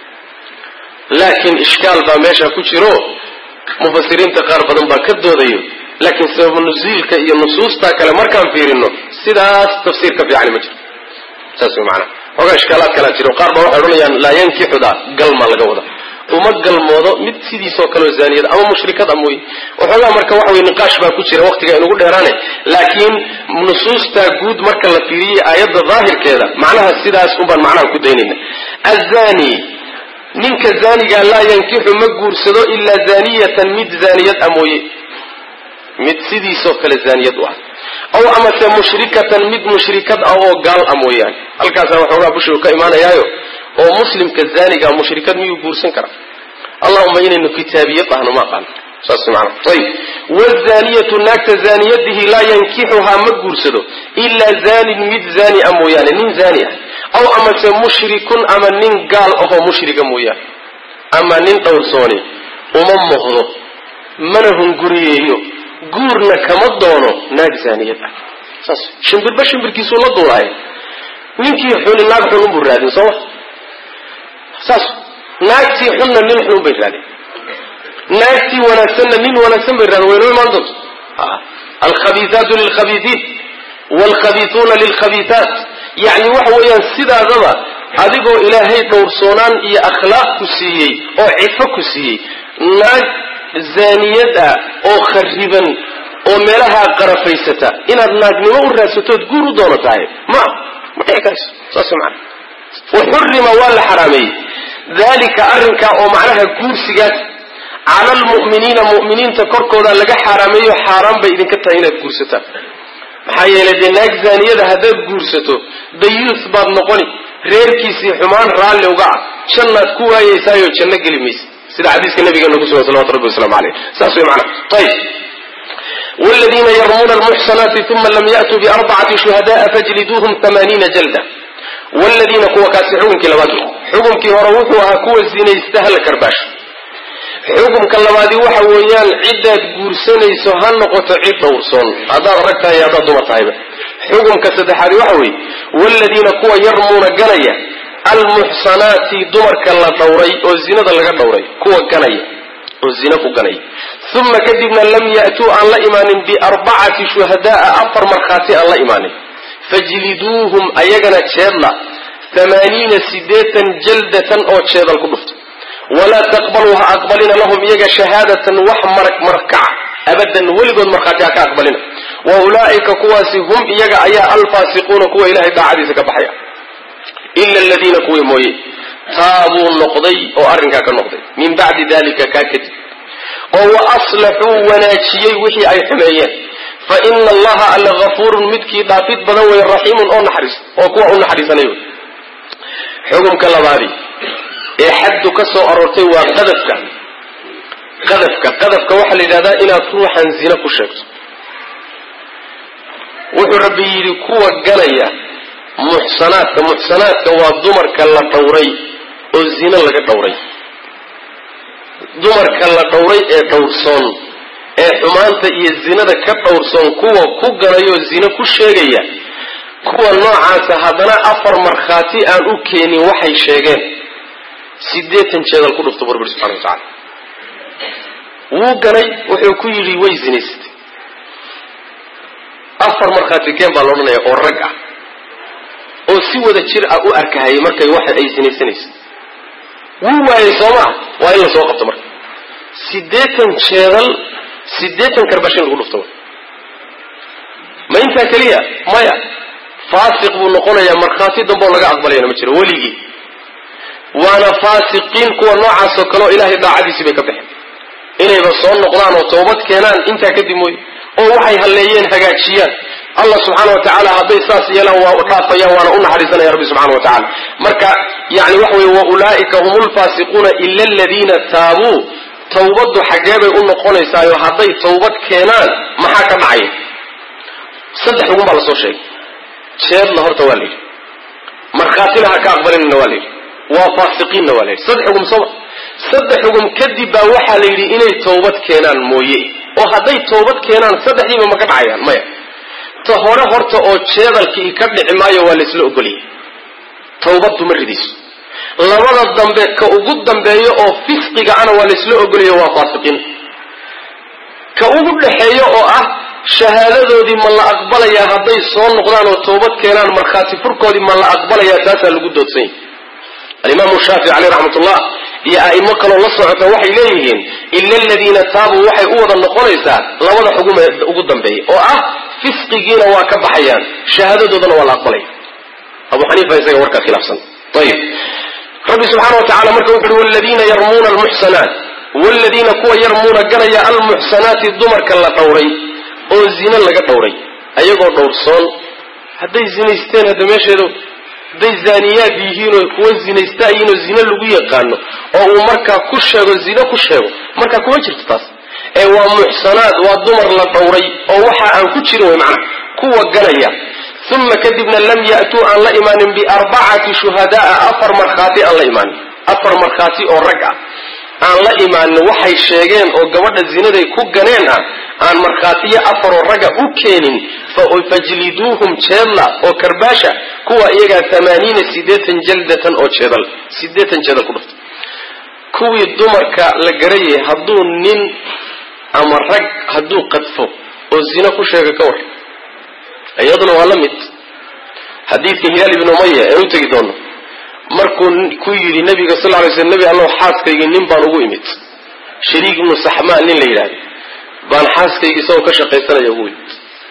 A: laakiin ishkaal baa meesha ku jiro mufasiriinta qaar badan baa ka doodayo laakiin sabab nusiilka iyo nusuusta kale markaan fiirino sidaas tafsiir ka fiicani ma jiro saas way maanaa xoogaa ishkaalaad kalaa jiro qaar baa waxay odhanayaan laa yankixuda galma laga wada uma galmoodo mid sidiisoo kaleo zaaniyada ama mushrikad a mooye waxoogaa marka waxa weye niqaash baa ku jira waqtiga inugu dheeraane laakiin nusuustaa guud marka la fiiriyey aayadda daahirkeeda macnaha sidaas unbaan macnaha ku daynayna azani ninka zaaniga laa yankixu ma guursado ilaa zaaniyatan mid zaaniyad a mooye mid sidiisoo kale zaaniyad u ah aw amase mushrikatan mid mushrikad ah oo gaal a mooyaane halkaasaa waxoogaa bushigu ka imaanayaayo oo muslimka zaaniga mushrikad miyuu guursan kara allahuma inaynu kitaabiyad ahno ma aqaano saas maana ayib wazaniyatu naagta zaaniyadihi laa yankixuhaa ma guursado ilaa zanin mid zaani a mooyaane nin zaani ah aw amase mushrikun ama nin gaal ahoo mushriga mooyaane ama nin dhowrsooni uma muuqdo mana hunguriyeeyo guurna kama doono naag zaaniyad ah saas shimbirba shimbirkiisuu la duulaayo ninkii xuni naag xun unbuu raadin sooma saas naagtii xunna nin xun bay raadin naagtii wanaagsanna nin wanaagsan bay raadin waynoo imaan doonto alkhabiiaatu lilkhabiiiin waalkhabiituuna lilkhabiitaat yacni waxa weeyaan sidaadaba adigoo ilaahay dhowrsoonaan iyo akhlaaq ku siiyey oo cifo ku siiyey naag zaaniyad ah oo khariban oo meelahaa qarafaysata inaad naagnimo u raadsatood guur u doono tahay ma ma dhici karayso saas maana waxurima waa la xaraameeyey dalika arrinkaa oo macnaha guursigaas cala almu'miniina mu'miniinta korkooda laga xaaraameeyo xaaraan bay idinka tahay inaad guursataan maxaa yeelay dee naag zaaniyada haddaad guursato dayuus baad noqoni reerkiisii xumaan raalli uga ah jannaad ku waayeysaayo janno geli maysa sida xadiiska nabigeena ku sugan salawatu rabbi waslamu aleyh saas way macana ayib wladiina yarmuuna almuxsanaati uma lam ya'tuu biarbacati shuhada'a fajliduuhum amaaniina jalda wladiina kuwa kaasi xukunkii labaad xukunkii hore wuxuu ahaa kuwa zinaysta hala karbaash xukumka labaadi waxa weeyaan ciddaad guursanayso ha noqoto cid dhowrsoon haddaad rag tahay iyo haddaad dumar tahayba xukumka saddexaadi waxa weeye wladiina kuwa yarmuuna ganaya almuxsanaati dumarka la dhowray oo zinada laga dhowray kuwa ganaya oo zina ku ganaya uma kadibna lam ya'tuu aan la imaanin biarbacati shuhada'a afar markhaati aan la imaanin fajliduuhum ayagana jeedla amaaniina sideetan jaldatan oo jeedal ku dhufto walaa taqbaluu ha aqbalina lahum iyaga shahaadatan wax marag markaca abadan weligood markhaati ha ka aqbalina wa ulaa'ika kuwaasi hum iyaga ayaa alfaasiquuna kuwa ilahay daacadiisa ka baxaya ila aladiina kuwii mooye taabuu noqday oo arrinkaa ka noqday min bacdi dalika kaa kadib oo wa aslaxuu wanaajiyey wixii ay xumeeyeen fa ina allaha alla hafuurun midkii dhaafid badan wey raxiimun oo naxariis oo kuwa u naxariisanay wey xukumka labaadi ee xaddu ka soo aroortay waa qadafka qadafka qadafka waxaa la yidhahdaa inaad ruuxan zina ku sheegto wuxuu rabbi yidhi kuwa ganaya muxsanaadka muxsanaadka waa dumarka la dhowray oo zina laga dhowray dumarka la dhowray ee dhowrsoon ee xumaanta iyo zinada ka dhowrsoon kuwa ku ganayoo zina ku sheegaya kuwa noocaasa haddana afar markhaati aan u keenin waxay sheegeen sideetan jeedal ku dhufto burbir subxana wa tacala wuu ganay wuxuu ku yidhi way zinaysatay afar markhaati keen baa la odhanaya oo rag ah oo si wada jir ah u arkahayay markay waxa ay sinaysanaysa wuu waayey soo maa waa in la soo qabto marka siddeetan jeedal siddeetan karbashin lagu dhufto ma intaa keliya maya faasiq buu noqonayaa markhaati dambe oo laga aqbalayana ma jiro weligii waana faasiqiin kuwa noocaasoo kale oo ilaahay daacadiisii bay ka baxeen inayba soo noqdaan oo toobad keenaan intaa kadib mooye oo waxay halleeyeen hagaajiyaan allah subxaana wa tacaala hadday saas yeelaan waa u dhaafayaan waana u naxariisanaya rabbi subxana wa tacala marka yani waxa weye wa ulaa'ika hum lfaasiquuna ila aladiina taabuu tawbaddu xaggee bay u noqonaysaayo hadday tawbad keenaan maxaa ka dhacaya saddex xugun baa lasoo sheegay jeedna horta waa la yidhi markhaatina ha ka aqbalinna waa la yidhi waa faasiqiinna waa la yidhi saddex xugum sooma saddex xugum kadib baa waxaa la yidhi inay tawbad keenaan mooye oo hadday toobad keenaan saddexdiiba ma ka dhacayaan maya ta hore horta oo jeedalkii ka dhici maayo waa laysla ogoliyay tawbaddu ma ridayso labada dambe ka ugu dambeeyo oo fisqiga ana waa laysla ogolayo waa faasiqiin ka ugu dhaxeeyo oo ah shahaadadoodii ma la aqbalayaa hadday soo noqdaan oo toobad keenaan markhaati furkoodii ma la aqbalayaa taasaa lagu doodsanya alimaamu shaafici caleyh raxmatullah iyo a'imo kaloo la socota waxay leeyihiin ila aladiina taabuu waxay u wada noqonaysaa labada xugum ee ugu dambeeya oo ah fisqigiina waa ka baxayaan shahaadadoodana waa la aqbalaya abu xaniifa isaga warkaa khilaafsan ayib rabbi subxaana wa tacala marka wuxu uhi waladiina yarmuuna almuxsanaat waladiina kuwa yarmuuna ganaya almuxsanaati dumarka la dhowray oo zine laga dhowray ayagoo dhowrsoon hadday zinaysteen hadda meesheedu hadday zaaniyaad yihiin oo kuwa zinaysta yihiin oo zine lagu yaqaano oo uu markaa ku sheego zine ku sheego markaa kuma jirto taas ee waa muxsanaad waa dumar la dhowray oo waxa aan ku jirin way macnaha kuwa ganaya uma kadibna lam ya'tuu aan la imaanin biarbacati shuhadaaa afar markhaati aan la imaanin afar markhaati oo rag ah aan la imaanin waxay sheegeen oo gabadha zinaday ku ganeen ah aan markhaatiyo afaroo ragga u keenin fajliduuhum jeedla oo karbaasha kuwa iyagaa amaaniina sideetan jaldatan oo jeedal sideetan jeedal ku dhufta kuwii dumarka la garayay hadduu nin ama rag hadduu qadfo oo zino ku sheega ka war iyaduna waa la mid xadiidka hilaal ibn umaya ee u tegi doono markuu ku yidhi nabiga sal lay sl nebi allow xaaskaygii nin baan ugu imid shariik ibnu saxmaan nin la yidhahdo baan xaaskaygi isagoo ka shaqaysanaya ugu imid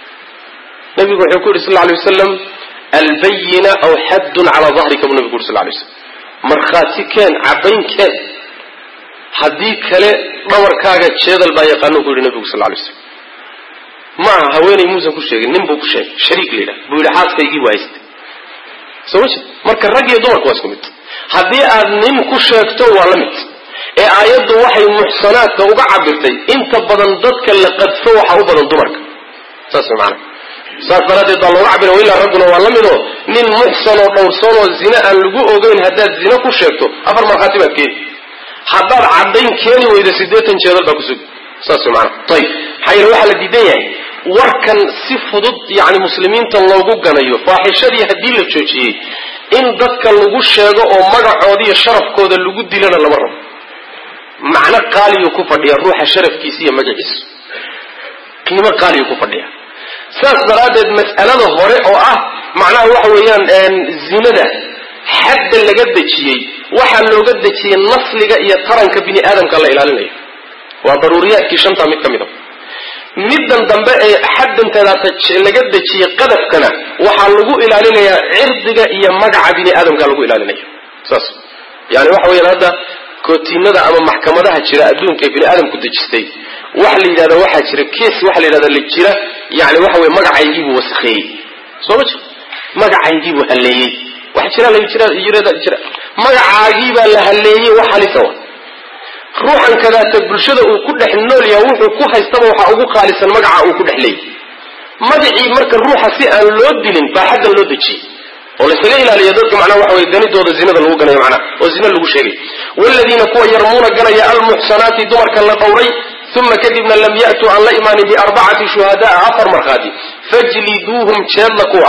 A: nabigu wuxuu ku yidhi sal lay wasalam albayina aw xaddun calaa dahrika buu nabigu uri sal lay slam markhaati keen caddayn keen haddii kale dhabarkaaga jeedal baa yaqaano ku yidhi nabigu sal lay slam ma aha haweenay muusan ku sheegin nin buu ku sheegay shariik la yidhahdo buu yidhi xaaskaygii waa haystay soo ma jeed marka rag iyo dumarku waa isku mid haddii aad nin ku sheegto waa la mid ee aayaddu waxay muxsanaadka uga cabirtay inta badan dadka la qadfo waxa u badan dumarka saas maana saas daraaddeed baa looga cabira ilaa ragguna waa la midoo nin muxsan oo dhowrsoon oo zine aan lagu ogeyn haddaad zine ku sheegto afar markhaati baad keeni haddaad caddayn keeni weydo siddeetan jeedal baa kusugi saas maana ayib maxaa yeele waxaa la diidan yahay warkan si fudud yani muslimiinta loogu ganayo faaxishadii haddii la joojiyey in dadka lagu sheego oo magacoodi iyo sharafkooda lagu dilana lama rabo macno qaaliyuu ku fadhiya ruuxa sharafkiisa iyo magaciisa qiimo qaaliyuu ku fadhiya saas daraaddeed mas'alada hore oo ah macnaha waxa weeyaan zinada xadda laga dejiyey waxaa looga dejiyey nasliga iyo taranka bini aadamka la ilaalinayo waa daruuriyaadkii shanta mid ka mid a middan dambe ee xaddanteeda laga dejiyey qadafkana waxaa lagu ilaalinayaa cirdiga iyo magaca bini aadamka lagu ilaalinaya saas yani waxa weyaan hadda kootiinada ama maxkamadaha jira adduunka ee bini aadamku dejistay waxa la yidhahda waxaa jira kes waxa la yidhahda la jira yani waxa weye magacaygiibuu wasakheeyey soo ma jiro magacaygiibuu halleeyey wax jira la jira jira magacaagiibaa la halleeyey wax halisa wa ruuxan kadaata bulshada uu ku dhex nool yahay wuxuu ku haystaba waxaa ugu qaalisan magaca uu ku dhex leeyay magacii marka ruuxa si aan loo dilin baa xaddan loo dejiyey oo laysaga ilaaliyo dadka macnaha waxa weye ganidooda zinada lagu ganayo macnaha oo zina lagu sheegay waladiina kuwa yarmuuna ganaya almuxsanaati dumarka la dhowray uma kadibna lam ya'tuu aan la imaanin biarbacati shuhadaa afar markhaati fajliduuhum jeedla kuwa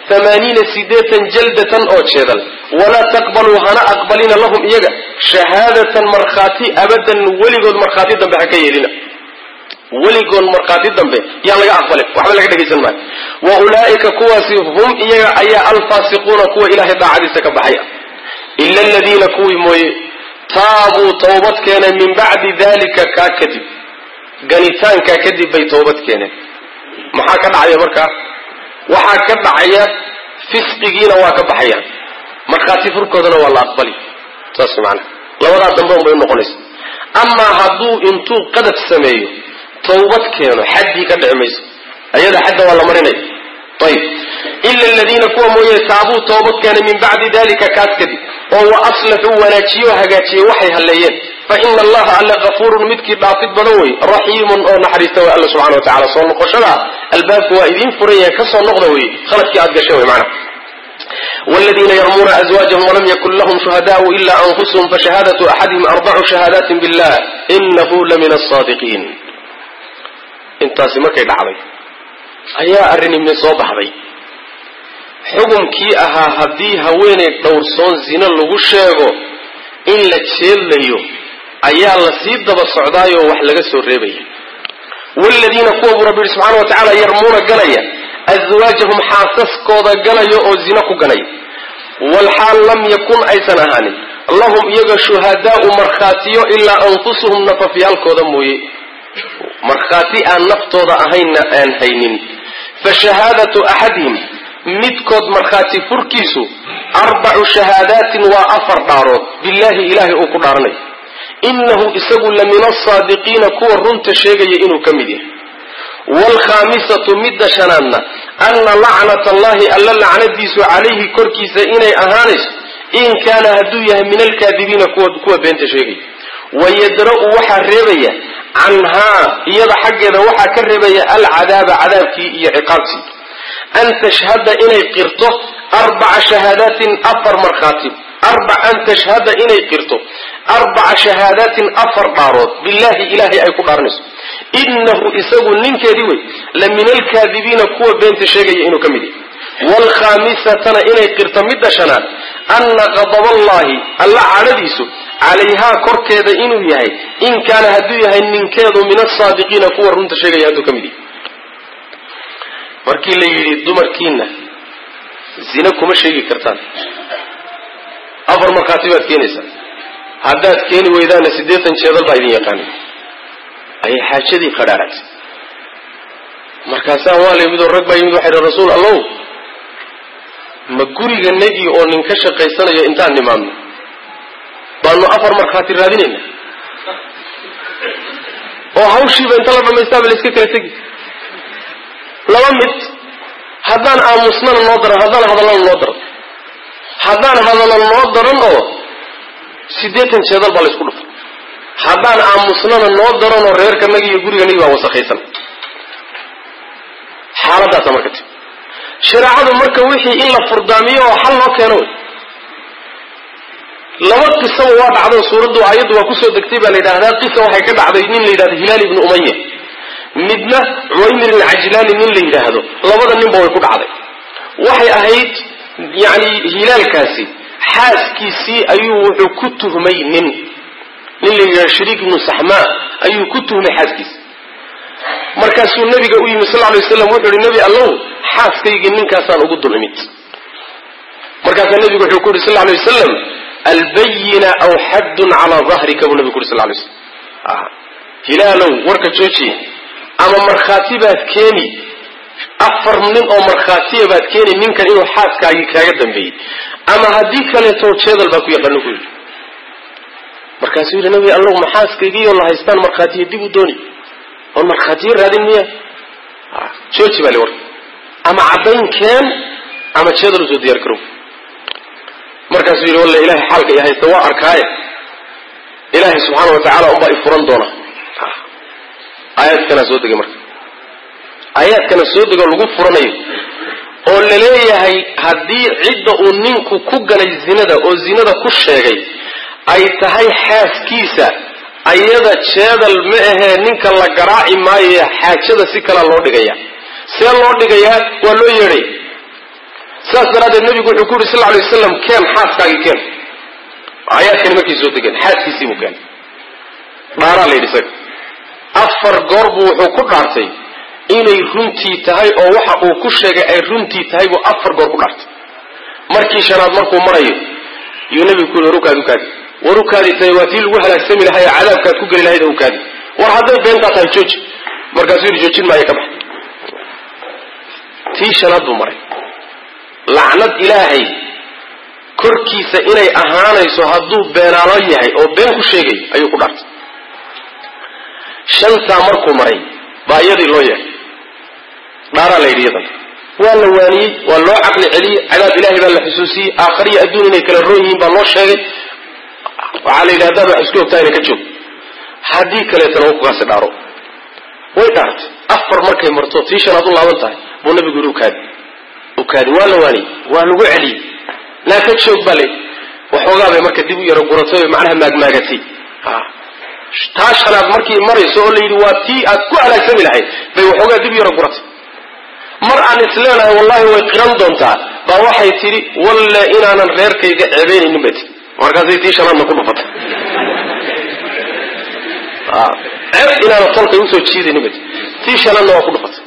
A: amaaniina sideetan jaldatan oo jeedal walaa taqbaluu hana aqbalina lahum iyaga shahaadatan markhaati abadan weligood markhaati dambe ha ka yeelina weligood markhaati dambe yaan laga aqbalin waxba laga dhegaysan maayo wa ulaa'ika kuwaasi hum iyaga ayaa alfaasiquuna kuwa ilahay daacadiisa ka baxaya ila aladiina kuwii mooye taabuu towbad keeneen min bacdi dalika kaa kadib ganitaankaa kadib bay toobad keeneen maxaa ka dhacaya markaa waxaa ka dhacaya fisqigiina waa ka baxayaan markhaati furkoodana waa la aqbali saas maanaa labadaa dambe unbay unoqonaysa amaa hadduu intuu qadaf sameeyo tawbad keeno xaddii ka dhici mayso ayada xadda waa la marinaya ayib ila aladiina kuwa mooye taabuu toobad keenay min bacdi dalika kaas kadib oo wa aslaxuu wanaajiye oo hagaajiyey waxay halleeyeen fa ina allaha alle kafuurun midkii dhaafid badan wey raxiimun oo naxariista way alla subxana wa tacala soo noqoshadaa albaabku waa idiin furan yahay kasoo noqda wey khaladkii aad gasheen wey macana والذين يرمون أزواجهم ولم يكن لهم شهداء إلا أنفسهم فشهادة أحدهم أربع شهادات بالله إنه لمن الصادقين intaasi markay dhacday ayaa arrin ibni soo baxday xukumkii ahaa haddii haweeney dhowrsoon zino lagu sheego in la jeedlayo ayaa la sii daba socdaayoo wax laga soo reebaya waaladiina kuwa buu rabbi yihi subxana wa tacaala yarmuuna ganaya aswaajahum xaasaskooda ganaya oo zino ku ganaya walxaal lam yakun aysan ahaanin lahum iyaga shuhadaau markhaatiyo ilaa anfusuhum nafafyaalkooda mooye markhaati aan naftooda ahaynna aan haynin fa shahaadatu axadihim midkood markhaati furkiisu arbacu shahaadaatin waa afar dhaarood billaahi ilaahay uu ku dhaaranayo innahu isagu la min asaadiqiina kuwa runta sheegaya inuu ka mid yahay waalkhaamisatu midda shanaadna anna lacnat allahi alla lacnadiisu calayhi korkiisa inay ahaanayso in kaana hadduu yahay min alkaadibiina kuwa beenta sheegaya wayadra'u waxaa reebaya canhaa iyada xaggeeda waxaa ka reebaya alcadaaba cadaabkii iyo ciqaabtii an tashhada inay qirto arbaca shahaadaatin afar markhaati an tashhada inay qirto arbaca shahaadaatin afar dhaarood billaahi ilaahay ay ku dhaaranayso innahu isagu ninkeedii wey la min alkaadibiina kuwa beenta sheegaya inuu ka mid yahay waalkhaamisatana inay qirto midda shanaad anna qadaballahi alla cadhadiisu calayhaa korkeeda inuu yahay in kaana hadduu yahay ninkeedu min asaadiqiina kuwa runta sheegaya hadduu ka mid yahay markii la yidhi dumarkiina zina kuma sheegi kartaan afar markhaati baad keenaysaa haddaad keeni weydaana siddeetan jeedal baa idin yaqaanin ayay xaajadii qadhaaragtay markaasaa waa la yimid oo rag baa yimid waxay dhan rasuul allow ma guriga negi oo nin ka shaqaysanayo intaan nimaadno baanu afar markhaati raadinayna oo hawshiiba inta la dhamaystaaba la iska kala tegi laba mid haddaan aamusnana noo daran haddaan hadallana noo daran haddaan hadallo noo daran oo siddeetan jeedal baa la isku dhufa haddaan aamusnana noo daran oo reerkanagi iyo guriganagi baa wasakhaysan xaaladaasa marka ti shareecadu marka wixii in la furdaamiyo oo xal loo keeno wey laba qisaba waa dhacdo suuraddu aayaddu waa kusoo degtay baa la yidhahdaa qisa waxay ka dhacday nin la yidhahdo hilaal ibnu umaya midna cuwaymir alcajlaani nin la yidhaahdo labada ninba way ku dhacday waxay ahayd yani hilaalkaasi xaaskiisii ayuu wuxuu ku tuhmay nin nin la yidhahdo shariik ibnu saxmaa ayuu ku tuhmay xaaskiisi markaasuu nabiga u yimi sal ly waslam wuxuu ihi nebi allow xaaskaygii ninkaasaan ugu dul imid markaasaa nebigu wuxuu ku yidhi sal lay wasalam albayina aw xaddun calaa dahrika buu nabigu ku yuri sal lay slam hilaalow warka joojiye ama markhaati baad keeni afar nin oo markhaatiya baad keeni ninkan inuu xaaskaagii kaaga dambeeyey ama haddii kaleeto jeedal baa ku yaqaano ku yidhi markaasuu yidhi nabi allow ma xaaskaygiioo la haystaan markhaatiya dib u dooni oon markhaatiyo raadin miya jooji baa le warka ama caddayn keen ama jeedal usoo diyaar garow markaasuu yidhi walla ilahay xaalka i haysta waa arkaaye ilaahay subxaana wa tacaala unbaa i furan doona aayaadkanaa soo degay marka aayaadkana soo degoo lagu furanayo oo la leeyahay haddii cidda uu ninku ku galay zinada oo zinada ku sheegay ay tahay xaaskiisa ayada jeedal ma ahee ninka la garaaci maayo xaajada si kalea loo dhigaya see loo dhigayaa waa loo yeedhay saas daraaddeed nabigu wuxuu ku yuri sal lay waslam keen xaaskaagii keen aayaadkani markay soo degeen xaaskiisii buu keenay dhaaraa la yidhi isaga afar goor buu wuxuu ku dhaartay inay runtii tahay oo waxa uu ku sheegay ay runtii tahay buu afar goor ku dhaartay markii shanaad markuu marayo yuu nabigu ku yuri warukaadi ukaadi warukaadi tahay waa tii lagu halaagsami lahay oo cadaabkaad ku geli lahayd ukaadi war hadday beentaa tahay jooji markaasuu yidhi joojin maayo ka bax tii shanaad buu maray lacnad ilaahay korkiisa inay ahaanayso hadduu beenaalo yahay oo been ku sheegay ayuu ku dhaartay shantaa markuu maray baa iyadii loo yeehay dhaaraa la yidhi iyadan waa la waaniyey waa loo caqli celiyey cadaab ilahay baa la xusuusiyey aakhariyo adduun inay kala roon yihiin baa loo sheegay waxaa la yidhi haddaad wax isku ogtahayna ka joog haddii kaleetana kukaasi dhaaro way dhaartay afar markay marto tii shanaad u laaban tahay buu nabigu yidhi ukaadi ukaadi waa la waaniyey waa lagu celiyey naa ka joog baa layidhi waxoogaa bay marka dib u yaro guratay oo macnaha maagmaagatay taa shanaad markii marayso oo la yidhi waa tii aad ku halaagsami lahayd bay waxoogaa dib u yaro guratay mar aan isleenahay wallahi way qiran doontaa baa waxay tidhi walle inaanan reerkayga ceebaynaynin bay tii markaasay tii shanaadna ku dhufatay ceeb inaanan tolkay usoo jiidaynin bay tii tii shanaadna waa ku dhufatay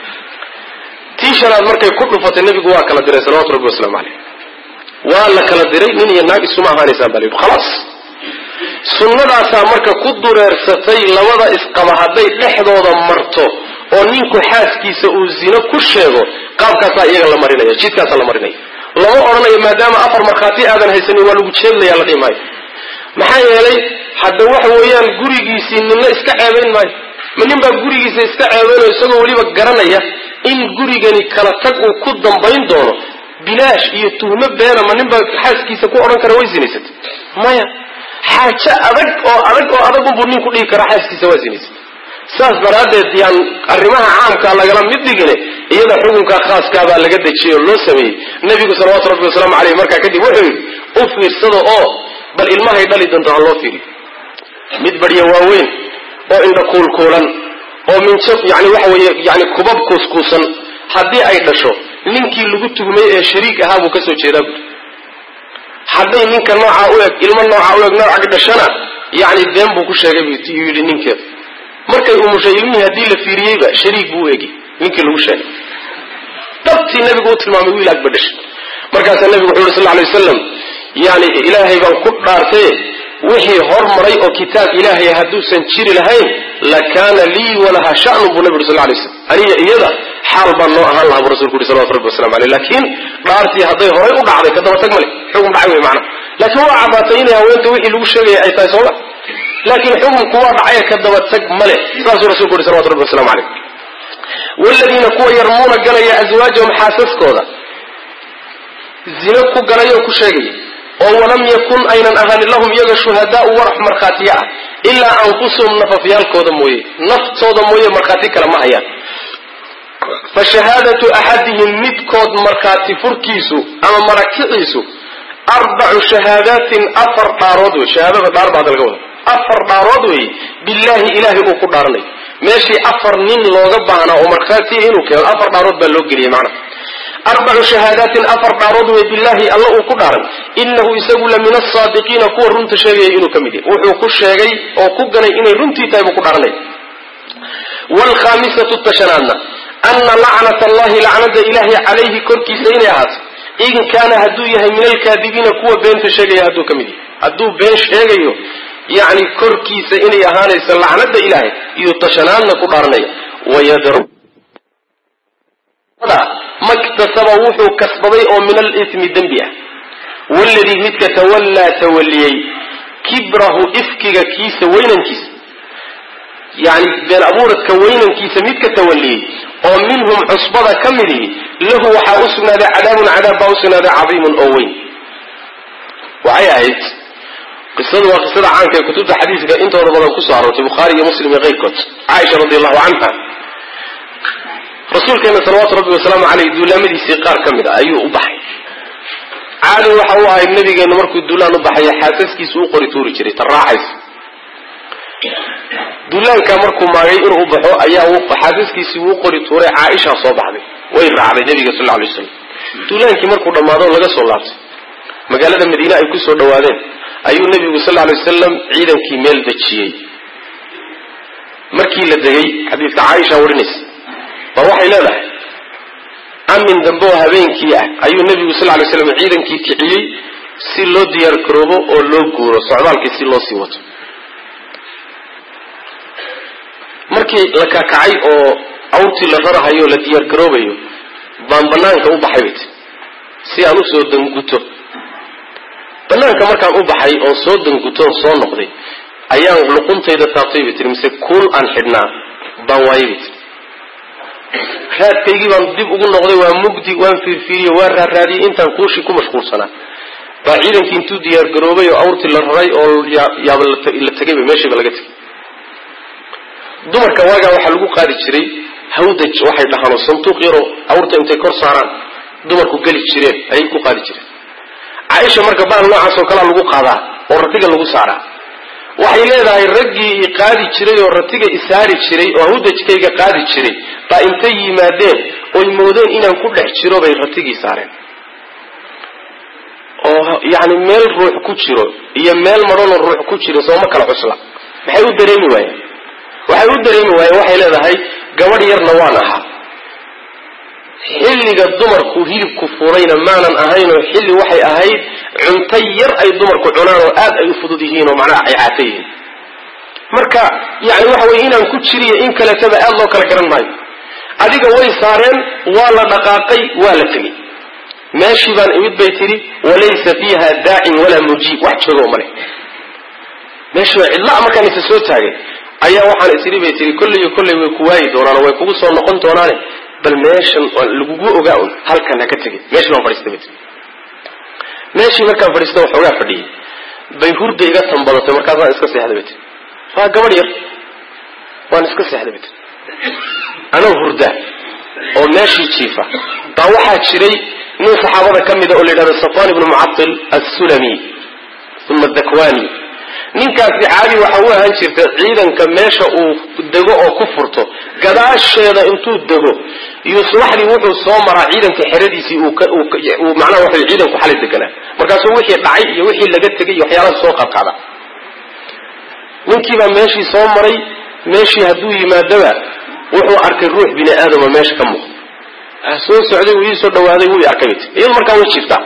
A: tii shanaad markay ku dhufatay nebigu waa kala diray salawatu rabbi wasalaamu caleyh waa la kala diray nin iyo naag isuma ahaanaysaan baa la yidhi khalaas sunnadaasaa marka ku dureersatay labada isqaba hadday dhexdooda marto oo ninku xaaskiisa uu zino ku sheego qaabkaasaa iyaga la marinaya jidkaasaa la marinaya lama odhanayo maadaama afar markhaati aadan haysanin waa lagu jeedlaya la dhihi maayo maxaa yeelay hadda waxa weeyaan gurigiisii ninna iska ceebayn maayo ma nin baa gurigiisa iska ceebaynayo isagoo weliba garanaya in gurigani kala tag uu ku dambayn doono bilaash iyo tuhmo beena ma nin baa xaaskiisa ku odhan kara way sinaysatay maya xaajo adag oo adag oo adag unbuu ninku dhihi karaa xaaskiisa waa sinaysatay saas daraaddeed yaan arrimaha caamkaa lagala mid dhigine iyada xukunka khaaskaabaa laga dejiyey oo loo sameeyey nebigu salawaatu rabbi wasalaamu caleyh markaa kadib wuxuu yidhi u fiirsada oo bal ilmahay dhali doonto ha loo fiiriyo mid badhya waaweyn oo indha kuulkuulan oo minjo yani waxa weeye yani kubab kuuskuusan haddii ay dhasho ninkii lagu tuhmay ee shariik ahaa buu kasoo jeedaa buuri hadday ninka noocaa u eg ilmo noocaa u eg nooca dhashana yani been buu ku sheegay buu yidhi ninkeeda markay umushay ilmihii haddii la fiiriyeyba shariik buu u egi ninkii lagu sheegay dhabtii nabigu u tilmaamay wiil agba dhashay markaasaa nabigu wuxu yuri sal lay wasalam yani ilaahay baan ku dhaartaye wixii hormaray oo kitaab ilaahay hadduusan jiri lahayn lakaana lii walaha shanun buu nabi uri sal lay slam aniga iyada xaal baan noo ahaan lahaa buu rasulku yuri salawatu rabbi waslamu aleyh laakiin dhaartii hadday horay u dhacday ka daba tag male xukun dhacay wey macana laakiin waa caddaatay inay haweenta wixii lagu sheegaya ay tahay sooma laakiin xukunku waa dhacay ka daba tag male saasuu rasulku yuri salawatu rabbi waslamu aleyh wladiina kuwa yarmuuna ganaya aswaajahum xaasaskooda zino ku ganaya oo ku sheegaya oo walam yakun aynan ahaanin lahum iyaga shuhadaau warax markhaatiya ah ilaa anfusuhum nafafyaalkooda mooye naftooda mooye markhaati kale ma hayaan fa shahaadatu axadihim midkood markhaati furkiisu ama marakiciisu arbacu shahaadaatin afar dhaarood wey shahaadada dhaar baa laga wada afar dhaarood weeye billaahi ilaahay uu ku dhaaranayo meeshii afar nin looga baahnaa oo markhaatiya inuu keeno afar dhaarood baa loo geliyey macnaha arbacu shahaadaatin afar dhaarood wey billaahi alla uu ku dhaaray inahu isagu la min asaadiqiina kuwa runta sheegaya inuu ka mid yahay wuxuu ku sheegay oo ku ganay inay runtii tahay buu ku dhaaranaya waalkhaamisatu tashanaadna ana lacnat allahi lacnada ilaahay calayhi korkiisa inay ahaato in kaana hadduu yahay min alkaadibiina kuwa beenta sheegaya hadduu ka mid yahay hadduu been sheegayo yacni korkiisa inay ahaanayso lacnada ilaahay iyo tashanaadna ku dhaaranaya wayadr maktasaba wuxuu kasbaday oo min alismi dembi ah waladii midka tawallaa tawaliyey kibrahu ifkiga kiisa weynankiisa yani been abuuradka weynankiisa midka tawaliyey oo minhum cusbada ka midihi lahu waxaa u sugnaaday cadaabun cadaab baa u sugnaaday cadiimun oo weyn waxay ahayd qisadu waa qisada caanka ee kutubta xadiiska intooda badan kusoo aroortay bukhaari iyo muslim iyo keyrkood caaisha radi allahu canha rasuulkeena salawaatu rabbi wasalaamu caleyh duulaamadiisii qaar ka mid a ayuu u baxay caadi waxa u ahayd nabigeenu markuu duulaan u baxaya xaasaskiisu u qori tuuri jiray ta raaxaysa duulaankaa markuu maagay inuu u baxo ayaa xaasaskiisii uu qori tuuray caaishaa soo baxday way raacday nabiga sal ly slam duulaankii markuu dhammaado o laga soo laabtay magaalada madiine ay ku soo dhawaadeen ayuu nebigu sal alay wasalam ciidankii meel dejiyey markii la degay xadiidka caaisha warinaysa ba waxay leedahay amin dambe oo habeenkii ah ayuu nebigu sal lay slam ciidankii kiciyey si loo diyaar garoobo oo loo guuro socdaalkii si loo sii wato markii la kakacay oo awrtii la rarahayo o la diyaar garoobayo baan banaanka u baxay bayt si aan usoo danguto banaanka markaan u baxay oo soo dangutoon soo noqday ayaan luquntayda taabtay bay tiri mise kuul aan xidhnaa baan waayay bay tiri raadkaygii baan dib ugu noqday waa mugdi waan fiirfiiriye waan raaraadiyey intaan kuushii ku mashquulsanaa baa ciidankii intuu diyaar garoobay oo awrtii la raray oo yaaba la tegayba meeshiiba laga tegay dumarka waagaa waxaa lagu qaadi jiray hawdaj waxay dhahaanoo sanduuq yaroo awrta intay kor saaraan dumarku geli jireen ayay ku qaadi jireen caaisha marka baal noocaas oo kalea lagu qaadaa oo ratiga lagu saaraa waxay leedahay raggii i qaadi jiray oo ratiga isaari jiray oo hawdajkayga qaadi jiray baa intay yimaadeen oy moodeen inaan ku dhex jiro bay ratigii saareen oo yacni meel ruux ku jiro iyo meel madhanoo ruux ku jiro sooma kala cusla maxay u dareemi waayeen waxay u dareemi waayeen waxay leedahay gabadh yarna waan ahaa xilliga dumarku hilibku fulayna maanan ahaynoo xilli waxay ahayd cunto yar ay dumarku cunaan oo aad ay u fudud yihiin oo macnaha ay caata yihiin marka yani waxa weye inaan ku jiriyo in kaletaba aad loo kala garan maayo adiga way saareen waa la dhaqaaqay waa la tegey meeshii baan imid bay tidhi walaysa fiiha daacin walaa mujiib wax joogo male meeshii waa cidlaa markaan isa soo taagay ayaa waxaan isiri bay tihi kolley iyo kolley way ku waayi doonaan way kugu soo noqon doonaane bal meeshan lagugu ogaa un halkan ha ka tegin meeshii baan fadhiistay bay tii meeshii markaan fadhiista waxoogaa fadhiyey bay hurda iga tambadatay markaasaan iska seexday bay tii waa gabadh yar waan iska seexday bay tii anoo hurda oo meeshii jiifa baa waxaa jiray nin saxaabada ka mida oo la yidhahdo safwan ibnu mucatil assulami uma dakwani ninkaasi caadi waxa u ahaan jirta ciidanka meesha uu dego oo ku furto gadaasheeda intuu dego iyo subaxdii wuxuu soo maraa ciidanka xeradiisii uu macnaha waxa ciidanku xalay deganaa markaasuu wixii dhacay iyo wixii laga tegay iyo waxyaalaha soo qaadqaada ninkiibaa meeshii soo maray meeshii hadduu yimaadaba wuxuu arkay ruux bini aadama meesha ka muuqda soo socday wuu ii soo dhawaaday wuu i arkay bayt iyadu markaa way jiiftaa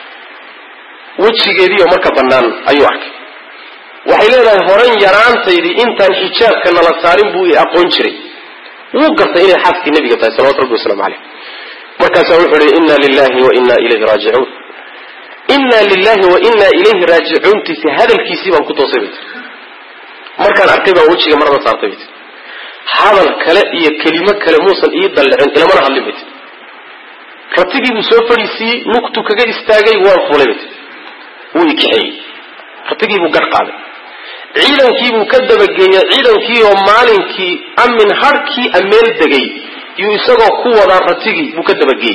A: wejigeediioo marka bannaan ayuu arkay waxay leedahay horan yaraantaydii intaan xijaabka nala saarin buu i aqoon jiray wuu gartay inay xaaskii nebiga tahay salawatu rabbi waslamu caleyh markaasaa wuxuu ihi inna lilahi wa inna ilayhi raajicuun inna lilahi wa inna ilayhi raajicuuntiisi hadalkiisii baan ku toosay bay tii markaan arkay baan wejiga marada saartay bay tii hadal kale iyo kelimo kale muusan ii dallicin ilamana hadlin bay tii ratigii buu soo fadhiisiiyey lugtu kaga istaagay waan fulay bay tii wuu i kaxeeyey ratigii buu gar qaaday ciidankiibuu ka dabageeyey ciidankii oo maalinkii amin harhkii ameel degay yuu isagoo ku wadaa ratigii buu ka dabageeyey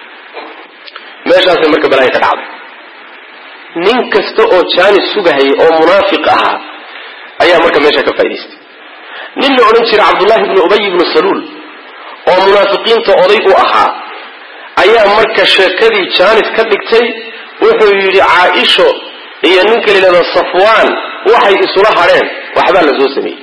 A: meeshaasay marka balaaya ka dhacday nin kasta oo jaanis sugahayay oo munaafiq ahaa ayaa marka meesha ka faa'idaystay nin la odhan jiray cabdullahi ibnu ubay ibnu saluul oo munaafiqiinta oday u ahaa ayaa marka sheekadii jaanis ka dhigtay wuxuu yidhi caaisho iyo ninka la yidhahdo safwaan waxay isula hadheen waxbaa la soo sameeyey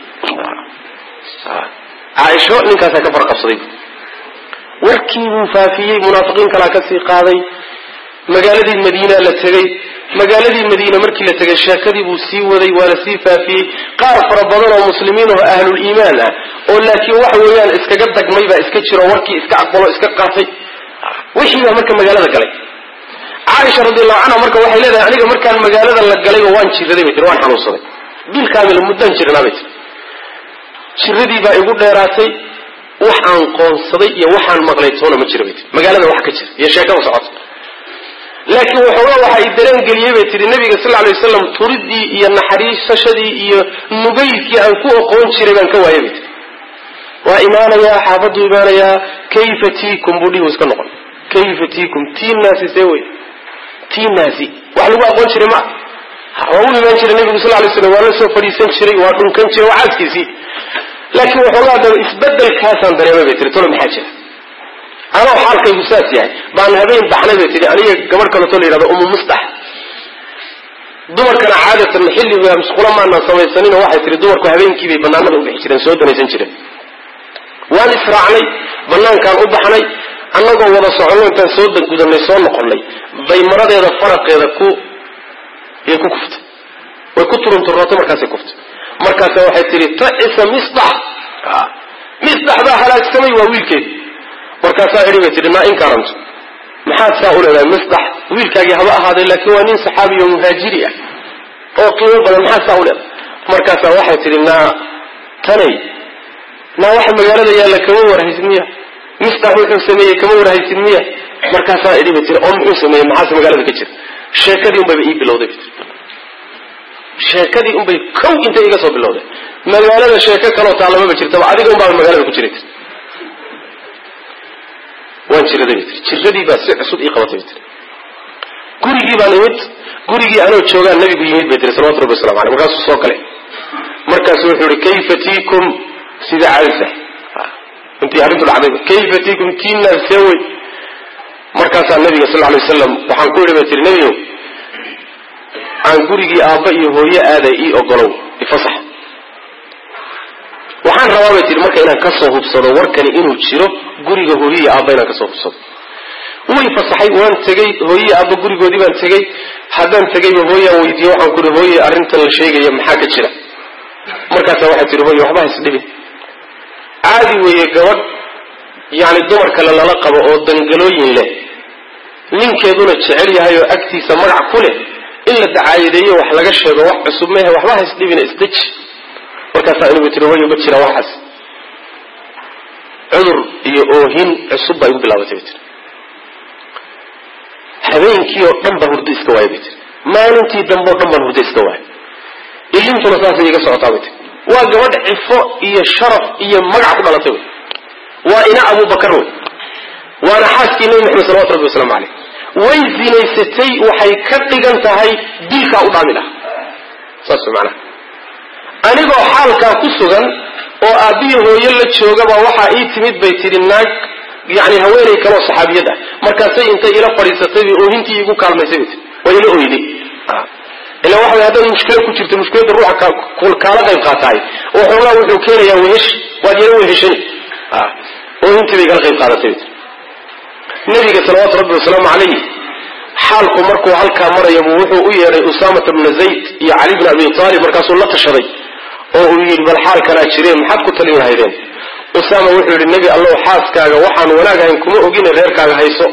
A: caaisho ninkaasaa ka farqabsaday warkii buu faafiyey munaafiqiin kalaa kasii qaaday magaaladii madiina la tegey magaaladii madiina markii la tegay sheekadii buu sii waday waa la sii faafiyey qaar fara badan oo muslimiin oo ahluliimaan ah oo laakiin waxa weeyaan iskaga dagmay baa iska jiro warkii iska aqbalo iska qaatay wixii baa marka magaalada galay caaisha radiallahu canha marka waxay leedahay aniga markaan magaalada la galayba waan jiraday bay tiri waan xanuunsaday bil kaamila muddaan jirnaa bay tiri jiradii baa igu dheeraatay wax aan qoonsaday iyo waxaan maqlay toona ma jira bay tiri magaalada wax ka jira iyo sheekada socota laakiin waxoogaa waxa i dareen geliyey bay tihi nabiga sal alay wasalam turidii iyo naxariisashadii iyo nugaydkii aan ku oqoon jiray baan ka waayay bay tiri waa imaanayaa xaafaduu imaanayaa kayfa tiikum buu dhihi iska noqon kayfa tiikum tiinaasi see wey tiinaasi wax lagu aqoon jiray ma waa u imaan jiray nabigu sal lay slam waa la soo fadhiisan jiray waa dhunkan jiray waa caaskiisii laakiin waxoogaa daba isbedelkaasaan dareemay bay tiri tolo maxaa jira anoo xaalkaygu saas yahay baan habeen baxnay bay tihi aniga gabadh kaleto la yidhahdo umu mustax dumarkana caadatan xilliga musqula maanaan samaysanin waxay tihi dumarku habeenkii bay banaanada u bixi jireen soo danaysan jireen waan israacnay banaankaan u baxnay annagoo wada soconno intaan soo gudanay soo noqonnay bay maradeeda faraqeeda ku yay ku kuftay way ku turunturrootay markaasay kuftay markaasa waxay tihi ta'isa misdax misdax baa halaagsamay waa wiilkeed markaasaa idhi bay tihi naa inkaaranto maxaad saa u leedahay misdax wiilkaagii haba ahaaday laakiin waa nin saxaabiyo muhaajiri ah oo qiimo badan maxaad saa u leedahay markaasaa waxay tihi naa tanay naa waxa magaalada yaalla kama warhaysid miya misdax wuxuu sameeyey kama warhaysid miya markaasaa idhi bay tihi oo muxuu sameeyey maxaase magaalada ka jira sheekadii unbayba ii bilowday bay tihi sheekadii unbay kow intay iga soo bilowday magaalada sheeko kaloo taallamaba jirtaba adiga unbaaba magaalada ku jiray waan jiraday bay tii jiradii baa si cusub ii qabatay bay tii gurigii baan imid gurigii anoo joogaan nabigu yimid bay tiri salawatu rabbi waslamu aleyh markaasuu soo galay markaasu wuxuu ihi kayfa tiikum sida caadisa intii arrintu dhacdayba kayfa tiikum tiinaa see wey markaasaa nabiga sal alay wasalam waxaan ku idhi bay tihi nebiyow aan gurigii aabba iyo hooye aaday ii ogolow ifasax waxaan rabaa bay tihi marka inaan kasoo hubsado warkani inuu jiro guriga hooyaiyo aabba inaan kasoo hubsado way fasaxay waan tegey hooyai aabba gurigoodii baan tegey haddaan tegayba hooyaan weydiiye waxaan kuhi hooye arrintan la sheegaya maxaa ka jira markaasa waxay tihi hooye waxba haisdhibin caadi weeye gabadh yani dumar kale lala qabo oo dangalooyin leh ninkeeduna jecel yahay oo agtiisa magac ku leh in la dacaayadeeyo wax laga sheego wax cusub mehe waxba haisdhibina isdeji markaasaa inagu tiri hooye ma jira waxaas cudur iyo oohin cusub baa igu bilaabatay bay tiri habeenkii oo dhan baan hurdo iska waaya bay tiri maalintii dambe o dhan baan hurdo iska waaya ilintuna saasay iga socotaa bay tiri waa gabadh cifo iyo sharaf iyo magac ku dhalatay wey waa ina abubakar wey waana xaaskii nebi maxamed salawatu rabbi wasalaamu caleyh way zinaysatay waxay ka dhigan tahay dilkaa u dhaami laha saas wey macnaha anigoo xaalkaa ku sugan oo aabbihi hooyo la joogaba waxaa ii timid bay tidhi naag yani haweenay kaleoo saxaabiyad ah markaasay intay ila fadhiisatay bay oohintii igu kaalmaysay bay tii waa ila oyday ila waxa way haddaad mushkilo ku jirto mushkiladda ruuxa kaala qayb qaataay waxoogaa wuxuu keenayaa wehesh waad yala weheshani oohintii bay igala qayb qaadatay bay tii nabiga salawaatu rabbi wasalaamu calayh xaalku markuu halkaa marayabuu wuxuu u yeedhay usaamata bna zayd iyo cali bna abi taalib markaasuu la tashaday oo uu yidhi bal xaalkanaa jireen maxaad ku talin lahaydeen usaama wuxuu yidhi nebi allow xaaskaaga waxaan wanaag ahayn kuma ogine reerkaaga hayso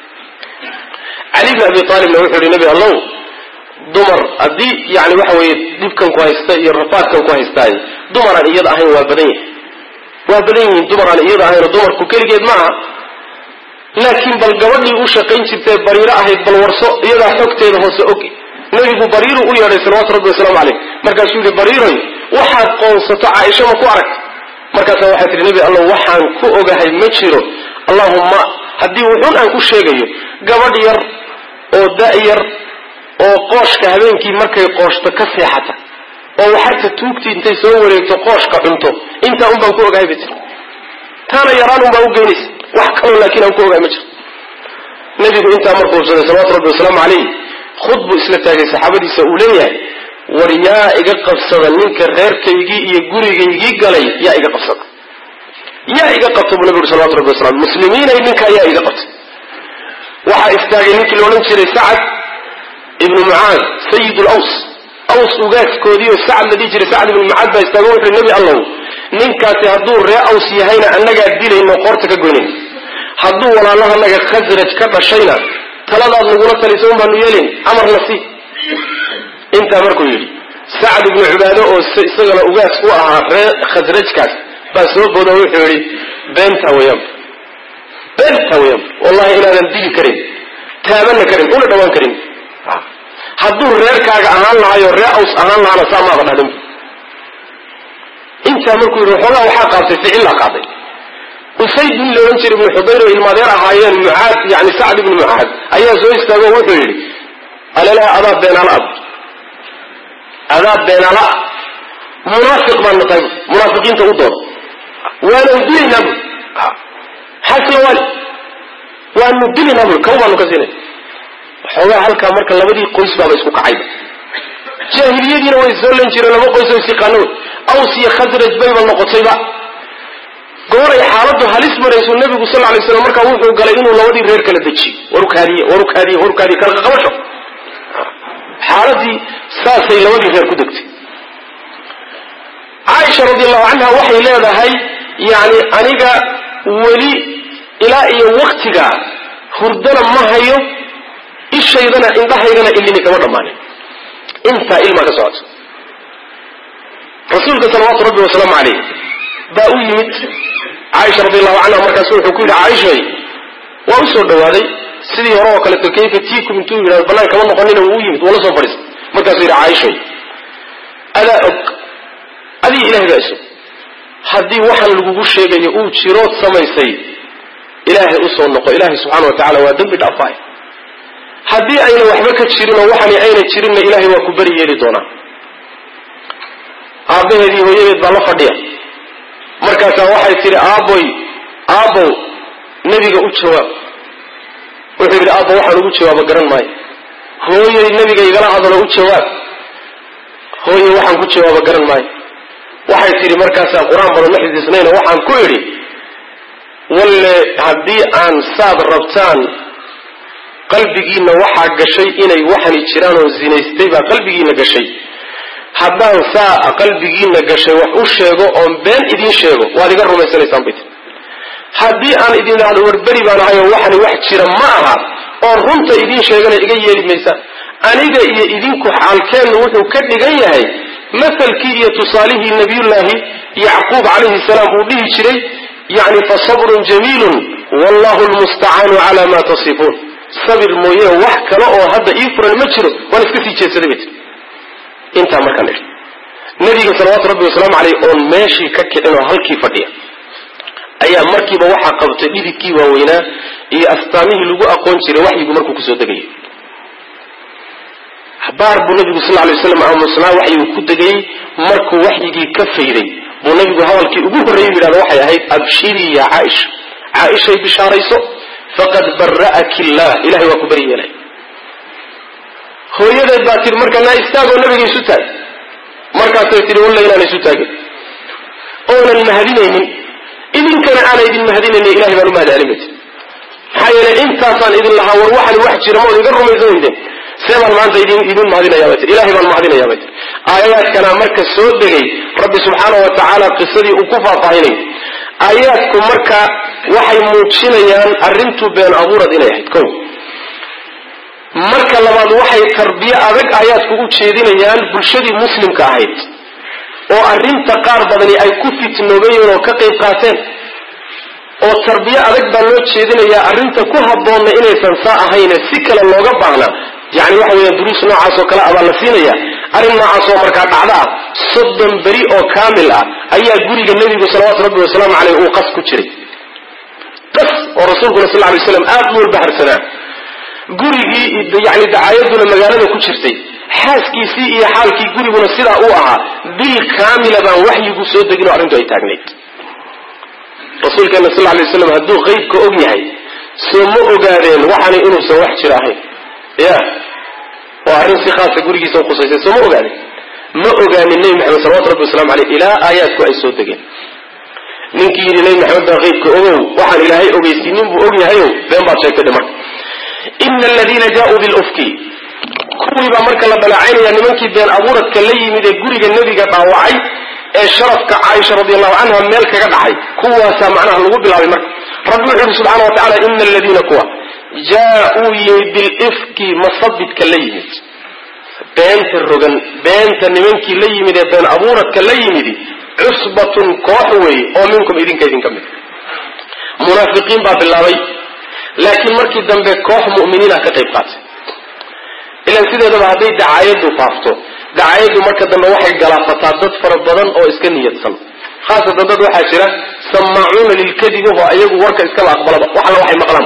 A: cali bna abi aalibna wuxuu yidhi nebi allow dumar haddii yani waxa weeye dhibkan ku haysta iyo rafaadkan ku haystaay dumaraan iyada ahayn waa badan yahay waa badan yihiin dumaraan iyada ahayn oo dumarku keligeed ma aha laakiin bal gabadhii u shaqayn jirtee bariiro ahayd bal warso iyadaa xogteeda hoose og nebigu bariiru u yeedhay salawatu rabbi wasalaamu caleyh markaasuu yidhi bariiroy waxaad qoonsato caaisha ma ku aragta markaasa waxay tihi nebi allow waxaan ku ogahay ma jiro allahumma haddii wuxuun aan ku sheegayo gabadh yar oo da-yar oo qooshka habeenkii markay qooshto ka seexata oo waxarta tuugtii intay soo wareegto qooshka cunto intaa un baan ku ogahay bay tiri taana yaraan un baa u geynaysa wax kaloo laakiin aan ku ogahay ma jiro nebigu intaa markuu hubsaday salawatu rabbi wasalaamu calayh khud buu isla taagay saxaabadiisa uu leeyahay war yaa iga qabsada ninka reerkaygii iyo gurigaygii galay yaa iga qabsada yaa iga qabta buu nabi uri salawatu rabbi wasalam muslimiinay ninkaa yaa iga qabtay waxaa istaagay ninkii la odhan jiray sacad ibnu mucaad sayid laws aws ugaadkoodii oo sacad la dhihi jiray sacad ibnu mucaad baa istaago wuxuui nebi allow ninkaasi hadduu ree aws yahayna annagaa dilayno qoorta ka goynayn hadduu walaalahanaga khasraj ka dhashayna taladaad nagula talisa un baanu yeelin amarna si intaa markuu yidhi sacad ibnu cibaado oo isagana ugaas u ahaa ree khasrajkaas baa soo boodo wuxuu yidhi beentaa weyaanba beentaa weyaanba wallahi inaadan dili karin taabanna karin una dhawaan karin hadduu reerkaaga ahaan lahayo ree aws ahaan lahaana saa maaba dhahdin intaa markuu yidhi waxoogaa waxaa qaabtay ficillaa qaaday usayd nin la odhan jiray ibnu xudayr oo ilmaadeer ahaayeen mucaad yani sacd ibnu mucaad ayaa soo istaago wuxuu yidhi alelaha adaa beenaala ab adaa beenaala munaafiq baan naqay munaafiqiinta u dooda waanan dilaynaa bu xasla wali waanu dilinaa bui kaw baanu ka siinay waxoogaa halkaa marka labadii qoys baaba isku kacayba jaahiliyadiina way soo len jireen laba qoys oo isyaqaano wey aws iyo khasraj bayba noqotayba gooray xaaladdu halis maraysu nabigu sal lay slam markaa wuxuu galay inuu labadii reer kala dejiyo warukaadiye warukaadiye warukaadiye kala qabasho xaaladii saasay labadii reer ku degtay caaisha radi allahu canha waxay leedahay yani aniga weli ilaa iyo waktiga hurdana ma hayo ishaydana indhahaydana ilini kama dhammaanin intaa ilmaa ka socoto rasuulka salawaatu rabbi wasalaamu calayh baa u yimid caaisha radi allahu canha markaasu wuxuu ku yidhi caaishay waa u soo dhawaaday sidii hore oo kaleeto kayfa tiikum intuu yidhahdo bannaan kama noqonina wuu u yimid waa la soo fadhiistay markaasuu yidhi caaishay adaa og adii ilahay baa isog haddii waxaan lagugu sheegayo uu jirood samaysay ilaahay usoo noqo ilaahay subxaana wa tacala waa dembi dhaafaay haddii ayna waxba ka jirin oo waxani ayna jirinna ilaahay waa ku beri yeeli doonaa aabbaheedii hooyadeed baa la fadhiya markaasaa waxay tidhi aabboy aabbow nebiga u jawaab wuxuu yidhi aabbo waxaan ugu jawaabo garan maayo hooyay nebiga igala hadalo u jawaab hooye waxaan ku jawaabo garan maayo waxay tidhi markaasaa qur-aan badan ma xifdisnayna waxaan ku idhi walle haddii aan saad rabtaan qalbigiinna waxaa gashay inay waxani jiraan oo zinaystay baa qalbigiinna gashay haddaan saa qalbigiinna gashay wax u sheego oon been idiin sheego waad iga rumaysanaysaan bay tii haddii aan idin idhaahdo warberi baan ahay oo waxani wax jira ma aha oon runta idiin sheegana iga yeeli maysaan aniga iyo idinku xaalkeennu wuxuu ka dhigan yahay masalkii iyo tusaalihii nabiyullaahi yacquub calayhi salaam uu dhihi jiray yani fasabrun jamiilun wallahu lmustacaanu cala ma tasifuun sabir mooye wax kale oo hadda ii furan ma jiro waan iska sii jeedsaday bay tii intaa markaan idhi nabiga salawaatu rabbi wasalaamu caleyh oon meeshii ka kicin oo halkii fadhiya ayaa markiiba waxaa qabtay dhididkii waaweynaa iyo astaamihii lagu aqoon jiray waxyigu markuu kusoo degayay baar buu nabigu sal lay waslam aamusnaa waxyigu ku degayey markuu waxyigii ka fayday buu nabigu hadalkii ugu horreeyey yidhahda waxay ahayd abshirii ya caaisha caaishay bishaarayso faqad bara'aki illah ilahay waa ku beri yeelay hooyadeed baa tihi marka naa istaagoo nabiga isu taag markaasay tihi walla inaan isu taagin oonan mahadinaynin idinkana aanay idin mahadinaynin ilahay baan u mahad celin bayt maxaa yeelay intaasaan idin lahaa war waxani wax jira ma od iga rumaysan weydeen see baan maanta idin idin mahadinayaa bay tii ilahay baan mahadinayaa bay tii aayaadkana marka soo degay rabbi subxaana wa tacaala qisadii uu ku faahfaahinay aayaadku marka waxay muujinayaan arrintu been abuurad inay ahayd kow marka labaad waxay tarbiye adag aayaadku u jeedinayaan bulshadii muslimka ahayd oo arrinta qaar badani ay ku fitnoobeen oo ka qayb qaateen oo tarbiye adag baa loo jeedinayaa arrinta ku habboonna inaysan saa ahayne si kale looga baahna yani waxa weya duruus noocaas oo kale abaa la siinaya arrin noocaas oo markaa dhacda ah soddon beri oo kaamil ah ayaa guriga nebigu salawaatu rabbi wasalaamu caleyh uu qas ku jiray qas oo rasuulkuna sal lay slam aad u walbaharsanaa gurigii yani dacaayaduna magaalada ku jirtay xaaskiisii iyo xaalkii guriguna sidaa uu ahaa bil kaamila baan waxyigu soo degin oo arrintu ay taagnayd rasuulkeena sal lay waslam hadduu qeybka og yahay soo ma ogaadeen waxani inuusan wax jira ahayn ya waa arrin si khaasa gurigiisa uqusaysay soo ma ogaadeen ma ogaanin nebi maxamed salawatu rabbi waslamu aleyh ilaa aayaadku ay soo degeen ninkii yidhi nebi maxamed baa qeybka ogow waxaan ilaahay ogeysiinin buu og yahayow been baad sheegtay dhiman ina aladiina jaauu bilufki kuwii baa marka la dhaleecaynaya nimankii been abuuradka la yimid ee guriga nebiga dhaawacay ee sharafka caaisha radi allahu canha meel kaga dhacay kuwaasaa macnaha lagu bilaabay marka rabbi wuxuu yihi subxana wa tacala ina aladiina kuwa jaa-uu yimid bilifki masabidka la yimid beenta rogan beenta nimankii la yimid ee been abuuradka la yimidi cusbatun koox weeye oo minkum idinka idinka mid munaafiqiin baa bilaabay laakiin markii dambe koox mu'miniina ka qayb qaatay ilan sideedaba hadday dacaayaddu faafto dacaayaddu marka dambe waxay galaafataa dad fara badan oo iska niyadsan khaasatan dad waxaa jira samaacuuna lilkadib oo ayagu warka iskaba aqbalaba wax alla waxay maqlaan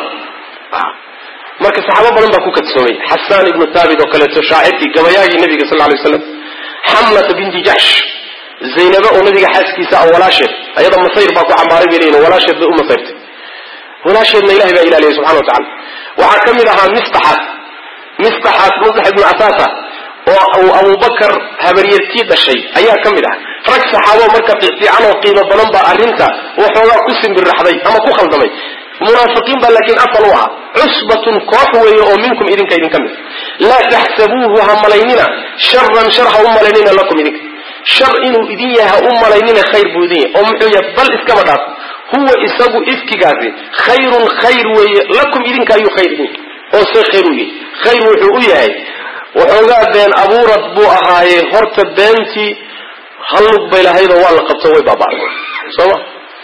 A: marka saxaabo badan baa ku kadsoomay xasaan ibnu thaabit oo kaleeto shaacirkii gabayaagii nabiga sal lay slam xamlata binti jaxsh zaynaba oo nabiga xaaskiisa ah walaasheed ayada masayr baa ku cambaaray bay leeyihin walaasheed bay u masayrtay walaasheedna ilahay baa ilaaliyay subxana wa tacala waxaa ka mid ahaa mistaxaas mistaxaas mustax ibnu casaasa oo uu abubakar habaryartii dhashay ayaa ka mid ah rag saxaabo marka fiican oo qiimo badan baa arrinta waxoogaa ku simbirraxday ama ku khaldamay munaafiqiin baa laakiin asal u ahaa cusbatun koox weeye oo minkum idinka idinka mid laa taxsabuuhu ha malaynina sharan shar ha u malaynina lakum idinka shar inuu idin yahay ha u malaynina khayr buu idin yahay oo muxuu yahay bal iskaba dhaaf huwa isagu ifkigaasi khayrun khayr weeye lakum idinka ayuu khayr idin yahay oo see khayr u yahay khayr wuxuu u yahay waxoogaa been abuurad buu ahaaye horta beentii hallug bay lahaydoo waa la qabto way baaba'day sooma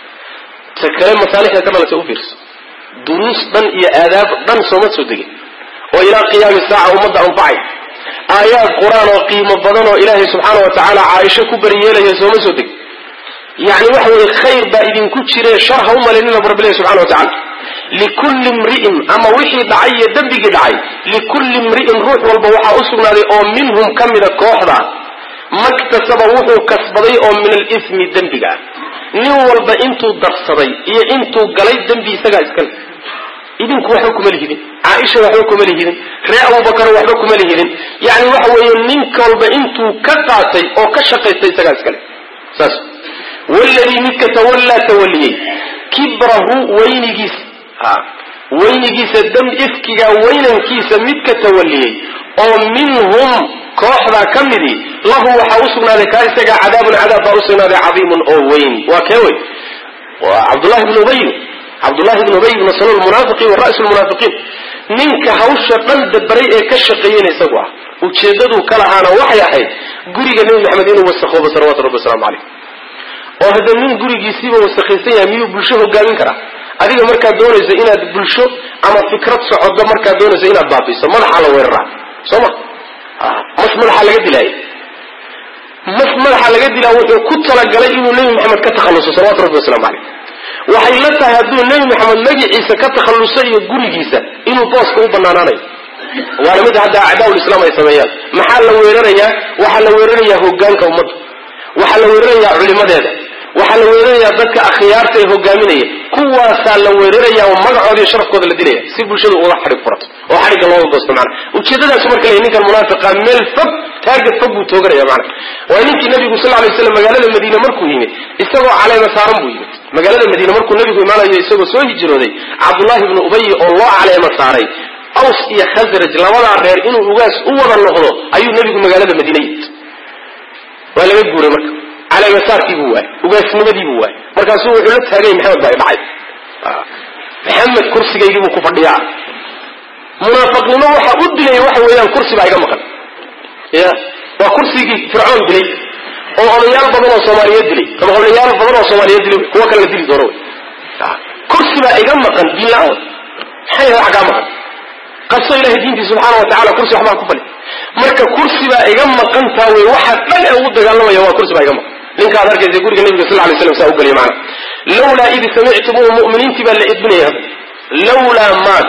A: ta kale masaalixda ka dhalatay u fiirso duruus dhan iyo aadaab dhan sooma soo degin oo ilaa qiyaami saaca ummadda anfacay aayaad qur-aan oo qiimo badan oo ilaahay subxaana wa tacaala caaisho ku bariyeelaya sooma soo degin yacni waxa weeye khayr baa idinku jire shar ha u malaynina bu rabbi ilahi subxana wa tacala likulli imri'in ama wixii dhacay iyo dembigii dhacay likulli imri'in ruux walba waxaa u sugnaaday oo minhum ka mida kooxda maktasaba wuxuu kasbaday oo min alismi dembiga ah nin walba intuu darsaday iyo intuu galay dembi isagaa iskale idinku waxba kuma lihidin caaisha waxba kuma lihidin ree abubakar waxba kuma lihidin yani waxa weeye nin walba intuu ka qaatay oo ka shaqaystay isagaa iskale saas waladii midka tawallaa tawaliyey kibrahu weynigiisa weynigiisa dam ifkiga weynankiisa midka tawaliyey oo minhum kooxdaa ka midii lahu waxaa u sugnaaday kaa isagaa cadaabun cadaab baa u sugnaaday cadiimun oo weyn waa kee wey waa cabdullahi bnu ubay cabdullahi bnu ubay bnu salul munaafiqi wa ra'su lmunaafiqiin ninka hawsha dhan dabaray ee ka shaqeeyena isagu ah ujeeddaduu ka lahaana waxay ahayd guriga nebi maxamed inuu wasakoobo salawatu rabbi waslamu caleyh oo hadda nin gurigiisiiba wasakhaysan yahay miyuu bulsho hogaamin karaa adiga markaad doonayso inaad bulsho ama fikrad socodo markaad doonayso inaad baabiiso madaxaa la weeraraa soo ma mas madaxa laga dilaayo mas madaxa laga dilaa wuxuu ku talagalay inuu nebi maxamed ka takhalluso salawatu rabbi waslamu caleyh waxay la tahay hadduu nebi maxamed magaciisa ka takhalluso iyo gurigiisa inuu booska u banaanaanayo waana mid hadda acdaa lislaam ay sameeyaan maxaa la weerarayaa waxaa la weerarayaa hogaanka ummadda waxaa la weerarayaa culimadeeda waxaa la weerarayaa dadka akhyaarta ee hogaaminaya kuwaasaa la weeraraya oo magacooda iyo sharafkooda la dilaya si bulshadu uga xadhig furato oo xadhigga looga goosto macana ujeedadaasu marka le ninkan munaafiqa meel fog taarget fog buu tooganaya macana waa ninkii nabigu sal lay slam magaalada madiine markuu yimid isagoo caleema saaran buu yimid magaalada madiine markuu nabigu imaanayo isagoo soo hijrooday cabdullahi bnu ubay oo loo caleema saaray aws iyo khasraj labadaa reer inuu ugaas u wada noqdo ayuu nabigu magaalada madiine yimid waa laga guuray marka caleemasaarkii buu waayey ugaasnimadii buu waayey markaasuu wuxuu la taagay maxamed baa dhacay maxamed kursigaygii buu ku fadhiyaa munaafiqnimo waxa u dilay waxa weeyaan kursi baa iga maqan ya waa kursigii fircoon dilay oo odayaal badan oo soomaaliyeed dilay ama odayaal badan oo soomaaliyeed dilay kuwa kale la dili doono wey kursi baa iga maqan diinla-aan maxay yahay wax kaa maqan qaso ilahay diintii subxaana wa tacala kursi waxbaa ku fali marka kursi baa iga maqantaa wey waxa dhan ee ugu dagaalamaya waa kursi baa iga maqan ninka ad arkaysa guriga nabiga sal lay slam saa u geliya maana lawlaa id samictumuuhu mu'miniintii baa la edbinaya hadda lawlaa maad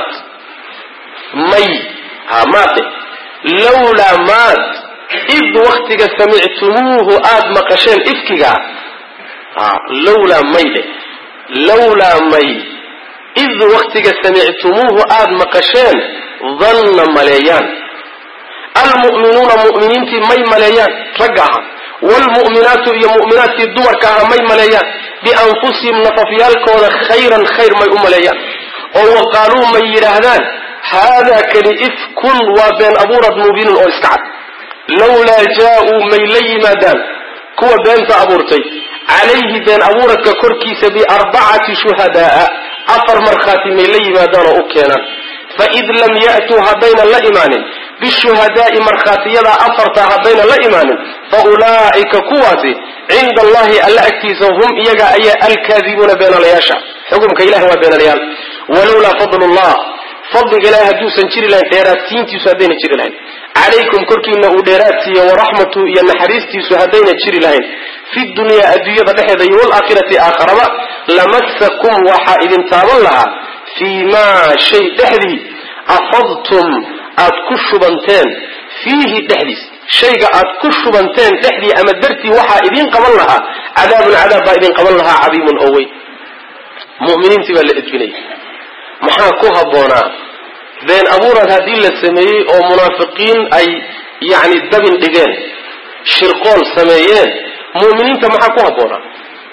A: may ha maade lawlaa maad id waktiga samictumuuhu aada maqasheen ifkiga ha lawlaa may dhe lawlaa may id waktiga samictumuuhu aada maqasheen danna maleeyaan almu'minuuna mu'miniintii may maleeyaan ragga aha waalmu'minaatu iyo mu'minaadkii dumarka aha may maleeyaan bianfusihim nafafyaalkooda khayran khayr may u maleeyaan oo wa qaaluu may yidhaahdaan haadaa kani ifkun waa been abuurad mubiinun oo iska cad lawlaa jaa-uu may la yimaadaan kuwa beenta abuurtay calayhi been abuuradka korkiisa biarbacati shuhadaaa afar markhaati may la yimaadaan oo u keenaan faid lam ya'tuu haddaynan la imaanin bishuhadaai markhaatiyadaa afartaa haddaynan la imaanin fa ulaa'ika kuwaasi cinda allahi alla agtiisa hum iyaga ayaa alkaadibuuna beenalayaasha xukumka ilahi waa beenalayaal walowlaa fadl llah fadliga ilahi hadduusan jiri lahayn dheeraadtiintiisu haddayna jiri lahayn calaykum korkiina uu dheeraadsiiyo waraxmatu iyo naxariistiisu haddayna jiri lahayn fi dunyaa adduunyada dhexeeda iyo waalaakhirati aakharaba lamasakum waxaa idin taaban lahaa fii maa shay dhexdii afadtum aad ku shubanteen fiihi dhexdiis shayga aad ku shubanteen dhexdii ama dartii waxaa idiin qaban lahaa cadaabun cadaab baa idin qaban lahaa cadiimun oo weyn muminiintii baa la edbinaya maxaa ku habboonaa been abuurad haddii la sameeyey oo munaafiqiin ay yacni dabin dhigeen shirqool sameeyeen mu'miniinta maxaa ku habboonaa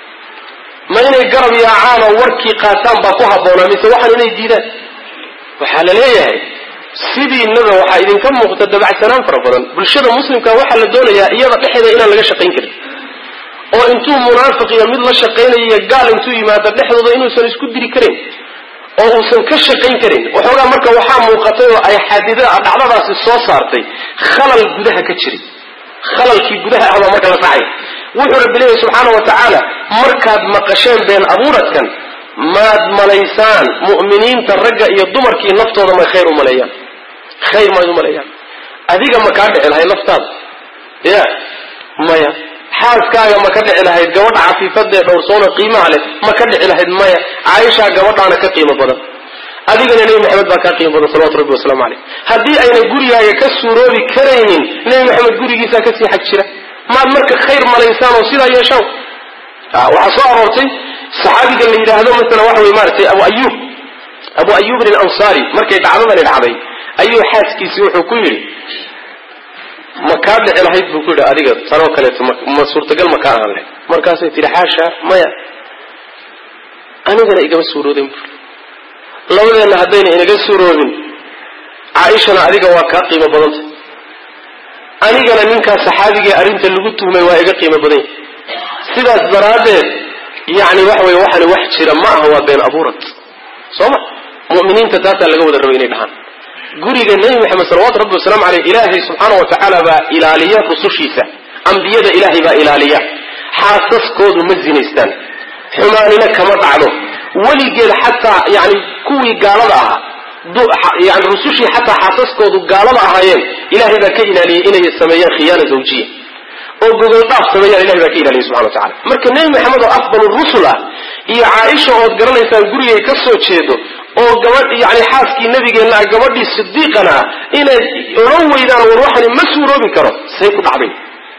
A: ma inay garab yaacaan oo warkii qaataan baa ku habboonaa mise waxaan inay diidaan waxaa la leeyahay sidiinaba waxaa idinka muuqda dabacsanaan fara badan bulshada muslimka waxaa la doonayaa iyada dhexeeda inaan laga shaqayn karin oo intuu munaafiq iyo mid la shaqaynaya gaal intuu yimaado dhexdooda inuusan isku diri karin oo uusan ka shaqayn karin waxoogaa marka waxaa muuqatay oo ay xadida dhacdadaasi soo saartay khalal gudaha ka jiray khalalkii gudaha ah baa marka la dhacay wuxuu rabbi leeyahy subxaana wa tacaala markaad maqasheen been abuuradkan maad malaysaan mu'miniinta ragga iyo dumarkii naftooda may khayr u maleeyaan khayr mayd u maleeyaan adiga ma kaa dhici lahayd naftaada ya maya xaaskaaga ma ka dhici lahayd gabadha cafiifadee dhowrsoona qiimaha leh ma ka dhici lahayd maya caaishaa gabadhaana ka qiimo badan adigana nebi maxamed baa kaa qiimo badan salawatu rabbi wasalaamu caleyh haddii ayna gurigaaga ka suuroobi karaynin nebi maxamed gurigiisaa kasii xag jira maad marka khayr malaysaan oo sidaa yeeshaan waxaa soo aroortay saxaabiga la yidhaahdo masalan waxa wey maaragtay abu ayub abu ayubin alansaari markay dhacdadani dhacday ayuu xaaskiisii wuxuu ku yidhi ma kaa dhici lahayd buu ku yidhi adiga tanoo kaleeto ma suurtagal ma kaa ahaan lahayd markaasay tihi xaasha maya anigana igama suuroodin bui labadeenna haddayna inaga suuroobin caaishana adiga waa kaa qiimo badanta anigana ninkaa saxaabigee arrinta lagu tuhmay waa iga qiimo badan yahy sidaas daraaddeed yacni waxa weye waxani wax jira ma aha waa been abuurad soo ma mu'miniinta taasaa laga wada rabay inay dhahaan guriga nebi maxamed salawatu rabbi wasalaamu aleyh ilaahay subxaana wa tacaala baa ilaaliya rusushiisa ambiyada ilaahay baa ilaaliya xaasaskoodu ma zinaystaan xumaanina kama dhacdo weligeed xataa yani kuwii gaalada ahaa yani rusushii xataa xaasaskoodu gaalada ahaayeen ilaahay baa ka ilaaliyey inay sameeyaan khiyaana zawjiya oo gogol dhaaf sameeyaan ilahay baa ka ilaaliyay subxana wa tacala marka nebi maxamed oo afdal rusul ah iyo caaisha ood garanaysaan gurigay ka soo jeedo oo gabadh yani xaaskii nabigeenna ah gabadhii sidiiqana ah inaad odhan weydaan war waxani ma suuroobi karo say ku dhacday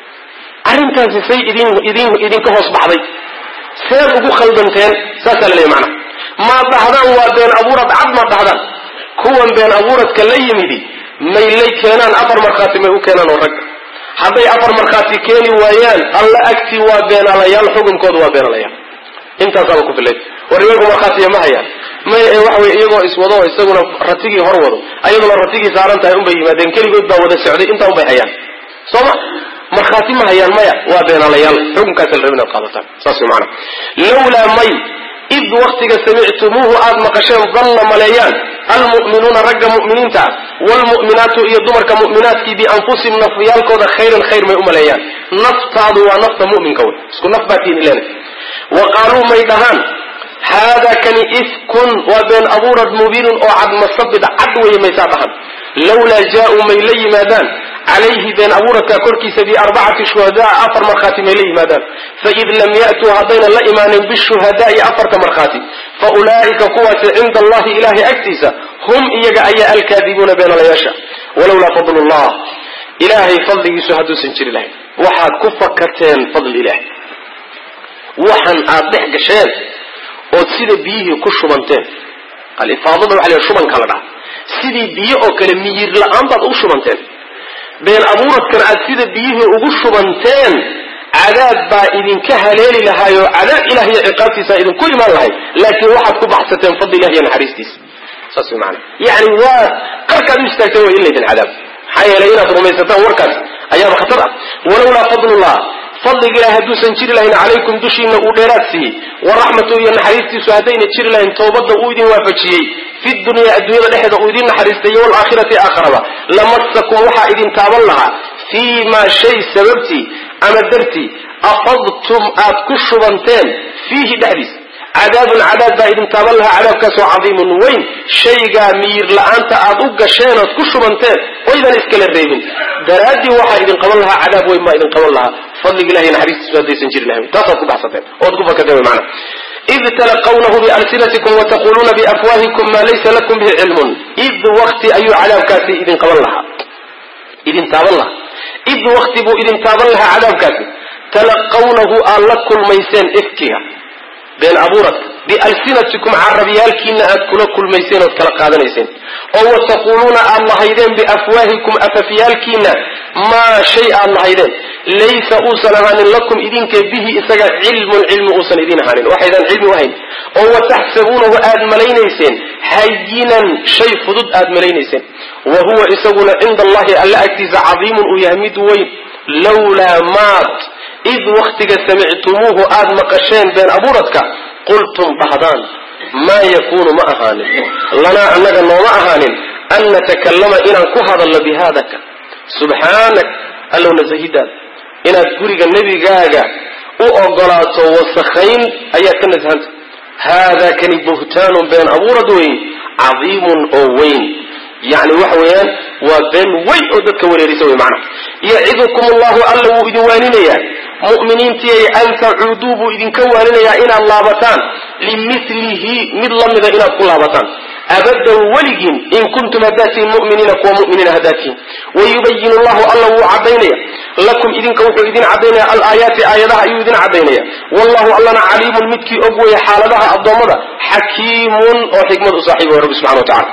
A: arrintaasi say idin idin idinka hoos baxday seed ugu khaldanteen saasaa la leeyahy macnaha maad dhahdaan waa been abuurad cad maad dhahdaan kuwan been abuuradka la yimidi maylay keenaan afar markhaati may u keenaan oo rag hadday afar markhaati keeni waayaan alla agtii waa beenalayaal xukunkooda waa beenalayaal intaasaaba ku filay war iyagu markhaatiya ma hayaan may waxa wey iyagoo iswado isaguna ratigii hor wado ayaduna ratigii saaran tahay unbay yimaadeen keligood baa wada socday intaa unbay hayaan soo ma markhaati ma hayaan maya waa beenalayaal xukunkaasa la rab inaad qaadataan saas way macana lawlaa may id waktiga samictumuuhu aad maqasheen danna maleeyaan almu'minuuna ragga mu'miniinta ah waalmu'minaatu iyo dumarka mu'minaadkii bianfusihim nafyaalkooda khayran khayr may u maleeyaan naftaadu waa nafta mu'minka wey isku naf baa tiin ileena wa qaaluu may dhahaan haadaa kani ifkun waa been abuurad mubiinun oo cad masabid cad weeye maysaa dhahan lawlaa jaa-uu may la yimaadaan calayhi been abuuradka korkiisa biarbacati shuhadaa afar markhaati may la yimaadaan faid lam ya'tuu haddaynan la imaanin bishuhadaai afarta markhaati fa ulaa'ika kuwaasi cinda allahi ilahay agtiisa hum iyaga ayaa alkaadibuuna beenalayaasha walowlaa fadlu llah ilaahay fadligiisu hadduusan jiri lahayn waxaad ku fakateen fadli ilaah waxan aad dhex gasheen ood sida biyihii ku shubanteen alifaadada waxa la shubanka la dhaha sidii biyo oo kale miyir la-aan baad ugu shubanteen been abuuradkan aad sida biyihii ugu shubanteen cadaab baa idinka haleeli lahaayoo cadaab ilah iyo ciqaabtiisa idinku imaan lahay laakiin waxaad ku baxsateen fadli ilah iyo naxariistiisa saas way maana yani waa qarkaad u istaagteen way in laydin cadaab maxaa yeelay inaad rumaysataan warkaas ayaaba khatar ah walowlaa fadlullah fadliga ilahi hadduusan jiri lahayn calaykum dushiina uu dheeraad siiyey waraxmatu iyo naxariistiisu haddayna jiri lahayn towbadda uu idin waafajiyey fi dunya adduunyada dhexeeda uu idin naxariistay iyo walaakhirati aakharaba lamasakum waxaa idin taaban lahaa fii maa shay sababtii ama dartii afadtum aad ku shubanteen fiihi dhexdiisa cadaabun cadaab baa idin taaban lahaa cadaabkaasoo cadiimun weyn shaygaa miyir la-aanta aad u gasheen ood ku shubanteen oydan iskala reebin daraaddii waxaa idin qaban lahaa cadaab weyn baa idin qaban lahaa fadliga ilahi naxariistiisu haddaysan jiri lahayn taasaad ku baxsateen ood ku fakateen wy maana id talaqawnahu bialsinatikum wataquluuna biafwaahikum maa laysa lakum bihi cilmun id wakti ayuu cadaabkaasi idin qaban lahaa idin taaban lahaa id wakti buu idin taaban lahaa cadaabkaasi talaqawnahu aad la kulmayseen ifkiga been abuuradka bialsinatikum carabyaalkiina aad kula kulmayseen ood kala qaadanayseen oo wataquuluuna aad lahaydeen biafwaahikum afafyaalkiina maa shay aad lahaydeen laysa uusan ahaanin lakum idinka bihi isaga cilmun cilmi uusan idin ahaanin waxaydaan cilmi u hayn oo wataxsabuunahu aad malaynayseen hayinan shay fudud aad malaynayseen wa huwa isaguna cinda allahi alla agtiisa cadiimun uu yahay mid weyn lawlaa maad id waktiga samictumuuhu aad maqasheen been abuuradka qultum dhahdaan maa yakuunu ma ahaanin lanaa annaga nooma ahaanin an natakallama inaan ku hadalno bihaadaka subxaanak allow nasahidaada inaad guriga nebigaaga u ogolaato wasakhayn ayaad ka nasahanta haadaa kani buhtaanun been abuurad weyn cadiimun oo weyn yani waxa weeyaan waa been weyn oo dadka wareerisa wey macnaha yacidukum allahu alla wuu idin waaninayaa mu'miniintiyay an tacuuduu buu idinka waaninayaa inaad laabataan limilihi mid lamida inaad ku laabataan abadan weligiin in kuntum haddaad tihiin mu'miniina kuwa mu'miniina haddaad tihiin wayubayin llahu alla wuu caddaynaya lakum idinka wuxuu idin caddaynaya alaayaati aayadaha ayuu idin caddaynaya wallahu allana caliimun midkii og weeye xaaladaha addoommada xakiimun oo xikmad u saaxiiba way rabbi subxana wa tacala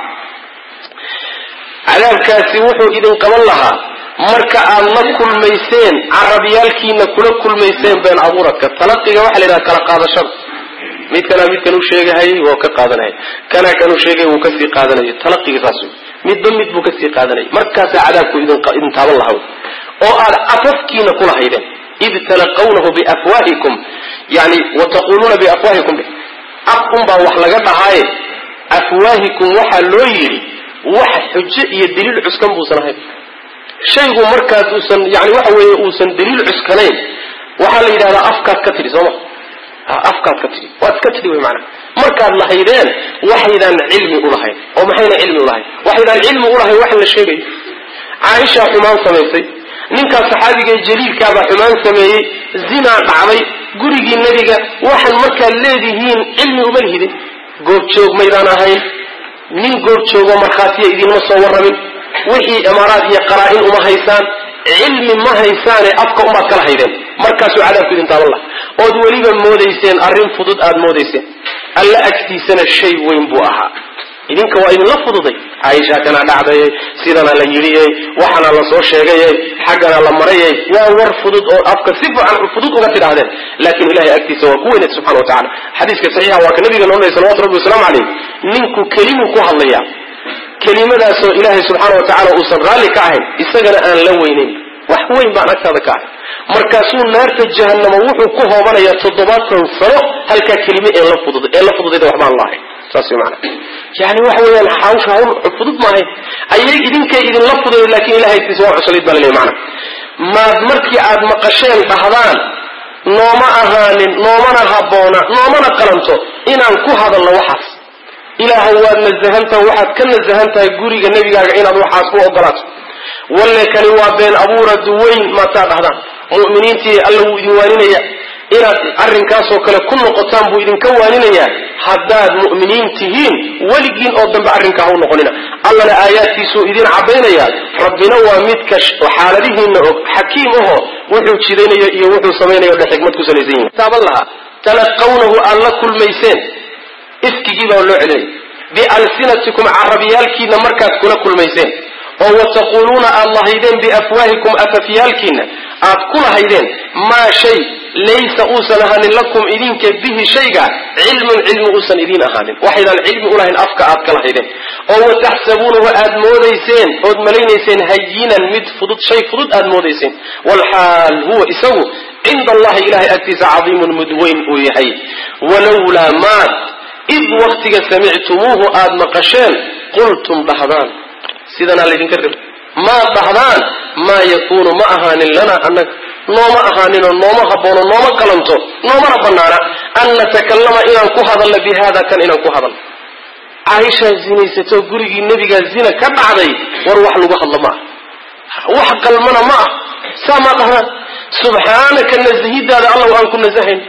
A: cadaabkaasi wuxuu idin qaban lahaa marka aad la kulmayseen carabyaalkiina kula kulmayseen been abuuradka talaqiga waxa la yidhaha kala qaadashada mid kanaa midkan u sheegahayay waa ka qaadanaya kanaa kan u sheegay wuu kasii qaadanaya talaqiga saas wey midba mid buu kasii qaadanaya markaasaa cadaabku idin taaban lahaa oo aad afafkiina kula haydeen id talaqawnahu biafwaahikum yani wataquuluuna biafwaahikum af unbaa wax laga dhahaaye afwaahikum waxaa loo yidhi wax xujo iyo daliil cuskan buusan ahayn shaygu markaas uusan yani waxa weeye uusan daliil cuskanayn waxaa la yidhahdaa afkaad ka tidhi sooma afkaad ka tidhi waad ka tidhi wey maanaa markaad lahaydeen waxaydaan cilmi ulahayn oo maxayna cilmi ulahayn waxaydaan cilmi ulahayn wax la sheegayo caaishaa xumaan samaysay ninkaas saxaabiga ee jaliilkaabaa xumaan sameeyey zinaa dhacday gurigii nebiga waxaan markaad leedihiin cilmi uma lihidin goobjoog maydaan ahayn nin goobjoogo markhaatiya idinma soo warramin wixii imaaraad iyo qaraa-in uma haysaan cilmi ma haysaane afka umaad kala haydeen markaasuu cadaabku idin taaban laha ood weliba moodayseen arrin fudud aad moodayseen alla agtiisana shay weyn buu ahaa idinka waa idinla fududay caaisha kanaa dhacdayey sidana la yidhiyey waxana la soo sheegayey xaggana la marayey waa war fudud oo afka si fiican fudud uga tidhaahdeen laakiin ilahay agtiisa waa ku weynay subxana wa tacala xadiiska saxiixa waa ka nabiga noonay salawatu rabbi wasalaamu calayh ninku kelimuu ku hadlayaa kelimadaasoo ilaahay subxaana wa tacala uusan raalli ka ahayn isagana aan la weynayn wax weyn baan agtaada ka ahay markaasuu naarta jahanamo wuxuu ku hoobanayaa toddobaatan sano halkaa kelime ee la fudud ee la fududayda waxbaan lahayn saas wey maanaa yani waxa weeyaan hawsha hawl fudud maahay ayay idinkay idinla fuday laakiin ilahay agtiisa waa cuslayd baa laleeyahy maanaa maad markii aad maqasheen dhahdaan nooma ahaanin noomana habboona noomana qalanto inaan ku hadalno waxaas ilaahay waad nasahantaha waxaad ka nasahan tahay guriga nebigaaga inaad waxaas u ogolaato walle kani waa been abuurad weyn maataa dhahdaan mu'miniintii alla wuu idin waaninaya inaad arrinkaasoo kale ku noqotaan buu idinka waaninayaa haddaad mu'miniin tihiin weligiin oo dambe arrinkaa ha u noqonina allana aayaadkiisuu idin cadaynayaa rabbina waa midka xaaladihiina og xakiim aho wuxuu jidaynayo iyo wuxuu samaynayo dhe xikmad ku salaysan yihin taaban lahaa talaqawnahu aad la kulmayseen ifkigii baa loo celinaya bialsinatikum carabyaalkiina markaad kula kulmayseen oo wataquuluuna aad lahaydeen biafwaahikum afafyaalkiina aad ku lahaydeen maa shay laysa uusan ahaanin lakum idinka bihi shayga cilmun cilmi uusan idiin ahaanin waxaydaan cilmi ulahayn afka aad ka lahaydeen oo wataxsabuunahu aad moodayseen ood malaynayseen hayinan mid fudud shay fudud aad moodayseen walxaal huwa isagu cinda allahi ilahay agtiisa cadiimun mudweyn uu yahay walowlaa maad id waktiga samictumuuhu aad maqasheen qultum dhahdaan sidanaa laydinka rab maa dhahdaan maa yakuunu ma ahaanin lanaa annaga nooma ahaaninoo nooma haboono nooma qalanto noomana banaana an natakallama inaan ku hadalno bi hada kan inaan ku hadalno caaishaa zinaysatoo gurigii nebigaa zina ka dhacday war wax lagu hadlo ma ah wax qalmana ma ah saa maa dhahdaan subxaanaka nasahidaada allow aan ku nasahayn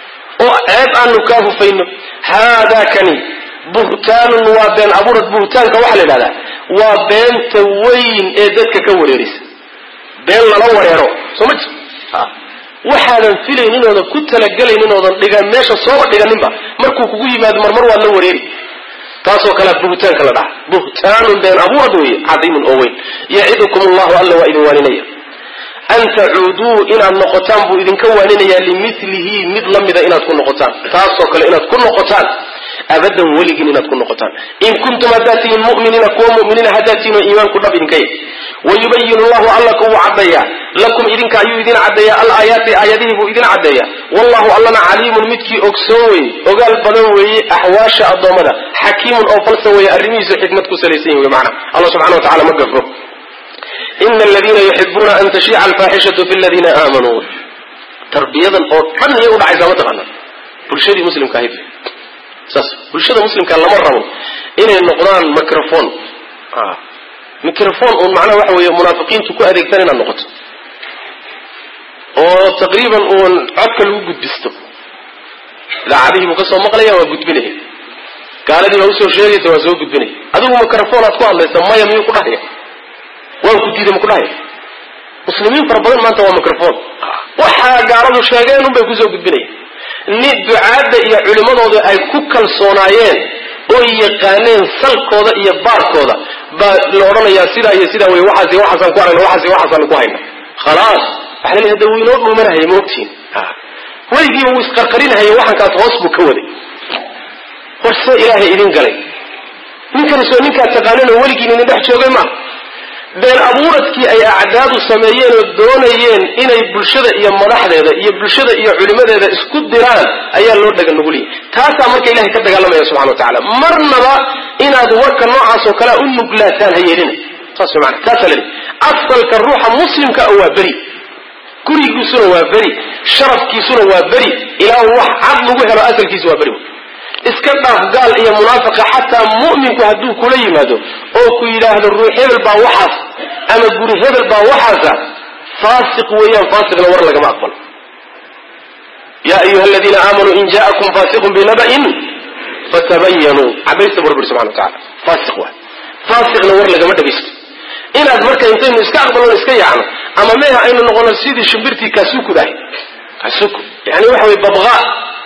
A: oo ceeb aanu kaa hufayno haadaa kani buhtaanun waa been abuurad buhtaanka waxaa la yidhahdaa waa beenta weyn ee dadka ka wareerisa been lala wareero soo ma jirto waxaadan filaynin oodan ku talagelaynin oodan dhigan meesha sooba dhiganinba markuu kugu yimaado marmar waad la wareeri taasoo kalea buhtaanka la dhaha buhtaanun been abuurad weeye cadiimun oo weyn yacidukum allahu alla waa idin waaninaya an tacuuduu inaad noqotaan buu idinka waaninayaa limilihi mid la mida inaad ku noqotaan taasoo kale inaad ku noqotaan abadan weligin inaad ku noqotaan in kuntum haddaad tihiin muminiina kuwa muminiina haddaad tihiin oo iimaanku dhab idinka yahy wayubayin llahu alla kuwuu caddeeyaa lakum idinka ayuu idin caddeeyaa alaayaati aayadihii buu idin caddeeyaa wallahu allana caliimun midkii ogsoon weye ogaal badan weeye axwaasha addoommada xakiimun oo falsan weeye arrimihiisu xikmad ku salaysan yahy mana allah subxana wa tacala ma gafro ina aladiina yuxibuuna an tashiica alfaaxishatu fi ladiina aamanuu tarbiyadan oo dhan iyay udhacaysaa mataqaana bulshadii muslimka ahayd saas bulshada muslimka lama rabo inay noqdaan microphone microphone uun macnaha waxa weeye munaafiqiintu ku adeegtaan inaad noqoto oo taqriiban uun codka lagu gudbisto idaacadihii buu ka soo maqlaya waa gudbinaya gaaladii baa usoo sheegaysa waa soo gudbinaya adigu microphone aad ku hadlaysa maya miyuu ku dhahaya waan ku diiday ma ku dhahaya muslimiin fara badan maanta waa microphone waxaa gaaladu sheegeen un bay kusoo gudbinaya ni ducaadda iyo culimmadooda ay ku kalsoonaayeen oo yaqaaneen salkooda iyo baarkooda baa la odhanayaa sidaa iyo sidaa wey waxaas waxaasaan ku aragna waxaas waxaasaan ku hayna khalaas waxa la leeyahay wuu inoo dhuumanahaya ma ogtihin weligiiba wuu isqarqarinahaya waxankaas hoos buu ka waday horse ilaahay idin galay ninkani soo ninkaad taqaanin oo weligiin idin dhex joogay ma been abuuradkii ay acdaadu sameeyeen oo doonayeen inay bulshada iyo madaxdeeda iyo bulshada iyo culimadeeda isku diraan ayaa loo dhaga nuguliyay taasaa marka ilahay ka dagaalamaya subxana wa tacala marnaba inaad warka noocaas oo kalea u nuglaataan ha yeelina saas way maana taasaa laleey asalka ruuxa muslimka ah waa beri gurigiisuna waa beri sharafkiisuna waa beri ilaa wax cad lagu helo asalkiisa waa beri iska dhaaf gaal iyo munaafiqa xataa mu'minku hadduu kula yimaado oo ku yidhaahdo ruux hebel baa waxaas ama guri hebel baa waxaasa faasiq weeyaan faasiqna war lagama aqbalo ya ayuha aladiina aamanuu in ja'akum faasiqun binaba'in fatabayanuu cabaysta burbur subxana wa tacala faasiq waay faasiqna war lagama dhagaysto inaad marka intaynu iska aqbalno iska yaacno ama meha aynu noqono sidii shimbirtii kaasukudahay kasuku yani waxa weye babqa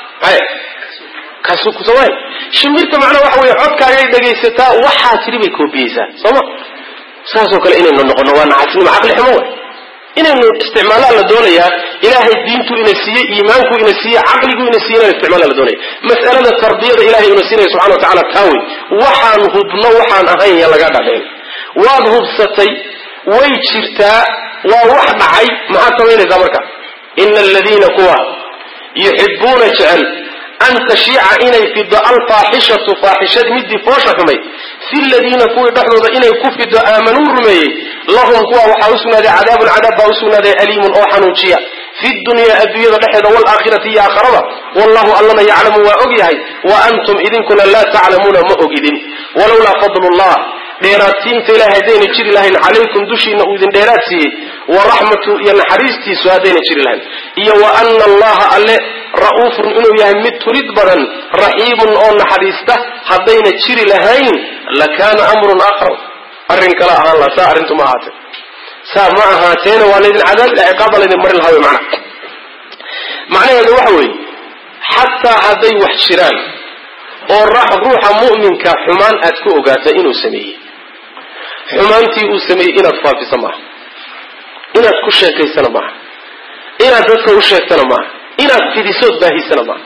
A: kasuku sooma shimbirta macnaa waxa weye codkaagay dhagaysataa waxaa tiri bay koobiyeysaa sooma saasoo kale inaynu noqono waa nacasnimo caqli xumo way inaynu isticmaalaa la doonayaa ilaahay diintu ina siiyey iimaanku ina siiyey caqligu ina siiyey inaynu isticmaala la doonaya mas'alada tarbiyada ilahay ina siinaya subxana wa tacala taawey waxaan hubno waxaan ahayn ya laga dhadheen waad hubsatay way jirtaa waa wax dhacay maxaad samaynaysaa marka ina aladiina kuwa yuxibuuna jecel an tashiica inay fido alfaaxishatu faaxishad midii foosha xumay fi ladiina kuwii dhexdooda inay ku fido aamanuu rumeeyey lahum kuwa waxaa usugnaaday cadaabun cadaab baa usugnaaday aliimun oo xanuujiya fi dunyaa adduunyada dhexeeda waalaakhirati iyo aakharada wallahu allana yaclamu waa og yahay wa antum idinkuna laa taclamuuna ma ogidin walowlaa fadlu llah dheeraadsiinta ilahay haddayna jiri lahayn calaykum dushiina uu idin dheeraad siiyey wa raxmatu iyo naxariistiisu haddayna jiri lahayn iyo wa ana allaha alle ra'uufun inuu yahay mid tulid badan raxiimun oo naxariista haddayna jiri lahayn lakaana amrun aakhar arrin kale ahaan laha saa arrintu ma ahaatee saa ma ahaateena waa laydin cadaab ciqaaba laydin marin lahaa wey macna macnaheedu waxa weeye xataa hadday wax jiraan oo ruuxa mu'minka xumaan aad ku ogaata inuu sameeyey xumaantii uu sameeyey inaad faafisa maaha inaad ku sheekaysana maaha inaad dadka u sheegtana maaha inaad fidisood baahisana maaha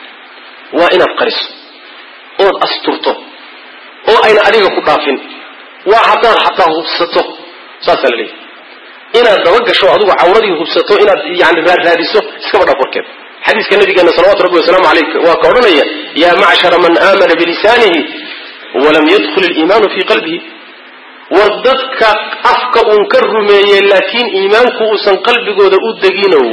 A: waa inaad qariso ood asturto oo ayna adiga ku dhaafin waa haddaad xataa hubsato saasaa la leeyahy inaad dabagasho adigu cawradii hubsato inaad yani raaraadiso iskaba dhaaf warkeeda xadiiska nabigeena salawatu rabbi wasalaamu aleyh waa ka odhanaya yaa macshara man aamana bilisaanihi walam yadkhul iliimaanu fii qalbihi war dadka afka uun ka rumeeyey laakiin iimaanku uusan qalbigooda u deginow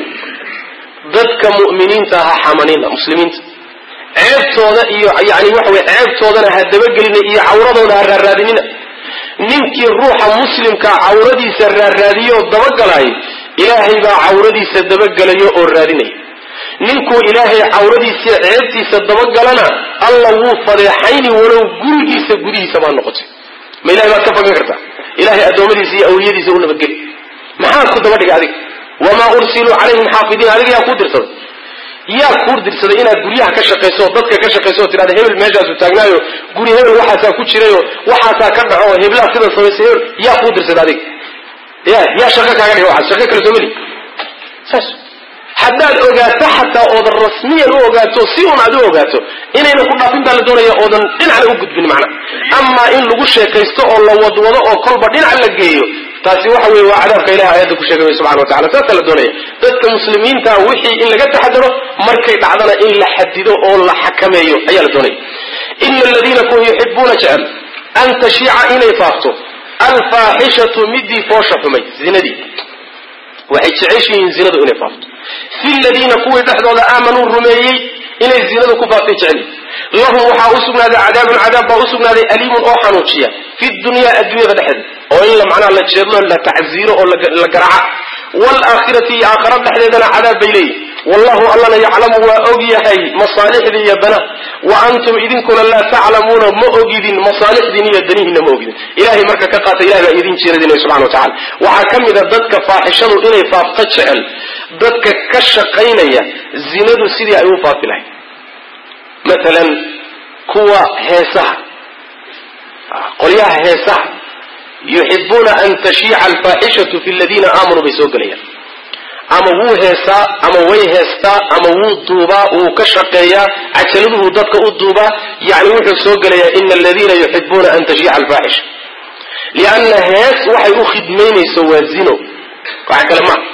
A: dadka mu'miniinta ha xamanina muslimiinta ceebtooda iyo yani waxa weye ceebtoodana ha dabagelina iyo cawradooda ha raaraadinina ninkii ruuxa muslimkaa cawradiisa raarraadiyo oo dabagalay ilaahay baa cawradiisa dabagelayo oo raadinaya ninkuu ilaahay cawradiisa ceebtiisa dabagalana alla wuu fadeexayni walow gurigiisa gudihiisa baa noqotay ma ilahay baad ka fagan kartaa ilahay addoommadiisa iyo awliyadiisa u nabadgeli maxaad ku daba dhiga adiga wamaa ursiluu calayhim xaafidiin adiga yaa kuu dirsaday yaa kuu dirsaday inaad guryaha ka shaqayso oo dadka ka shaqayso oo tidhahda hebel meeshaasu taagnaayo guri hebel waxaasaa ku jirayo waxaasaa ka dhaco oo heblaha sida samaysay hebel yaa kuu dirsaday adiga ya yaa shaqo kaaga dhiga waxaas shaqo kale soo meli saas haddaad ogaato xataa oodan rasmiyan u ogaato si un aad u ogaato inayna ku dhaafin baa la doonaya oodan dhinacna u gudbin macna amaa in lagu sheekaysto oo la wadwado oo kolba dhinac la geeyo taasi waxa weye waa cadaabka ilahi aayadda ku sheegay subxana wa tacala saasaa la doonaya dadka muslimiinta wixii in laga taxadaro markay dhacdana in la xadido oo la xakameeyo ayaa la doonaya ina aladiina kuwa yuxibuuna jecel an tashiica inay faafto alfaaxishatu midii foosha xumay zinadii waxay jeceshihiin zinadu inay faafto fi ladiina kuwii dhexdooda aamanuu rumeeyey inay zinadu ku faaftay jeceli lahum waxaa u sugnaaday cadaabun cadaab baa u sugnaaday aliimun oo xanuujiya fi dunyaa adduunyada dhexdeeda oo in la macnaha la jeedlo la tacziiro oo la garaca waalaakhirati iyo aakhara dhexdeedana cadaab bay leeyihin wallahu allana yaclamu waa og yahay masaalixdii iyo danaha wa antum idinkuna laa taclamuuna ma ogidin masaalixdiin iyo danihiinna ma ogidin ilahay marka ka qaata ilahay baa idin jeeradinaya subxana wa tacala waxaa ka mid a dadka faaxishadu inay faafto jecel dadka ka shaqaynaya zinadu sidii ay u faafi lahayd matalan kuwa heesaha qolyaha heesaha yuxibuuna an tashiica alfaaxishatu fi ladiina aamanuu bay soo gelayaan ama wuu heesaa ama way heestaa ama wuu duubaa wuu ka shaqeeyaa cajaladuhu dadka u duubaa yani wuxuu soo gelayaa ina aladiina yuxibuuna an tashiica alfaaxisha lianna hees waxay u khidmaynayso waa zino waxa kale maa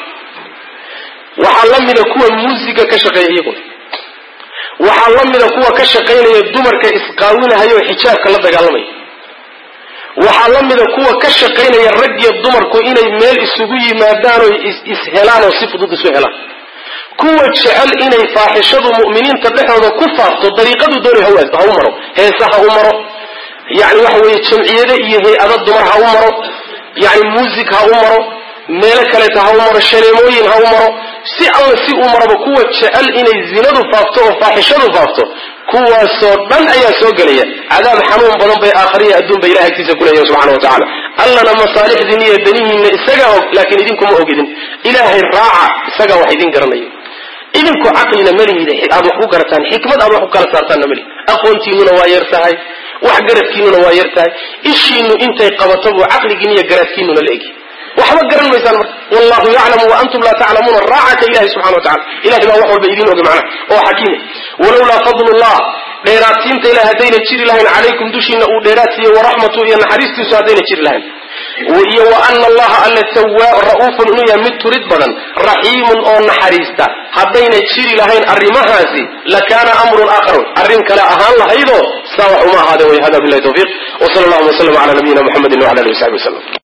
A: waxaa la mida kuwa muusiga ka shaqeeya iyaguna waxaa la mida kuwa ka shaqaynaya dumarka isqaawinahayo xijaabka la dagaalamaya waxaa la mida kuwa ka shaqaynaya rag iyo dumarku inay meel isugu yimaadaan oo ishelaan oo si fudud isu helaan kuwa jecel inay faaxishadu mu'miniinta dhexooda ku faafto dariiqadu doonay ha u maro heese ha u maro yani waxa weeye jamciyade iyo hay-ada dumar ha u maro yani muusig ha u maro meelo kaleeta ha u maro shaneemooyin ha u maro si alla si uu maraba kuwa jecel inay zinadu faafto oo faaxishadu faafto kuwaasoo dhan ayaa soo gelaya cadaab xanuun badan bay aakhariya adduun bay ilahay agtiisa kuleeyahin subxana wa tacala allana masaalixdiin iyo danihiinna isagaa og laakiin idinkuma ogidin ilaahay raaca isagaa wax idin garanayo idinku caqlina malihid aad wax ku garataan xikmad aad wax ku kala saartaanna malihid aqoontiinuna waa yar tahay wax garadkiinuna waa yar tahay ishiinu intay qabato buu caqligiin iyo garaadkiinuna la egi waxba garan maysaan marka wallahu yaclamu wa antum laa taclamuuna raacaka ilahi subxana wa tacala ilahay baa wax walba idiin oga macnaha oo xakiime walowlaa fadlullah dheeraadsiinta ilahi haddayna jiri lahayn calaykum dushiina uu dheeraadsiiye waraxmatu iyo naxariistiisu haddayna jiri lahayn iyo wa ana allaha alla ra'uufun inuu yahay mid turid badan raxiimun oo naxariista haddayna jiri lahayn arrimahaasi lakaana amrun aakharun arrin kale ahaan lahaydoo saa wax uma ahaadeen way hada billahi tawfiiq wa sala allahuma waslama cala nabiyina muxamedin wala alihi wasaxbi waslem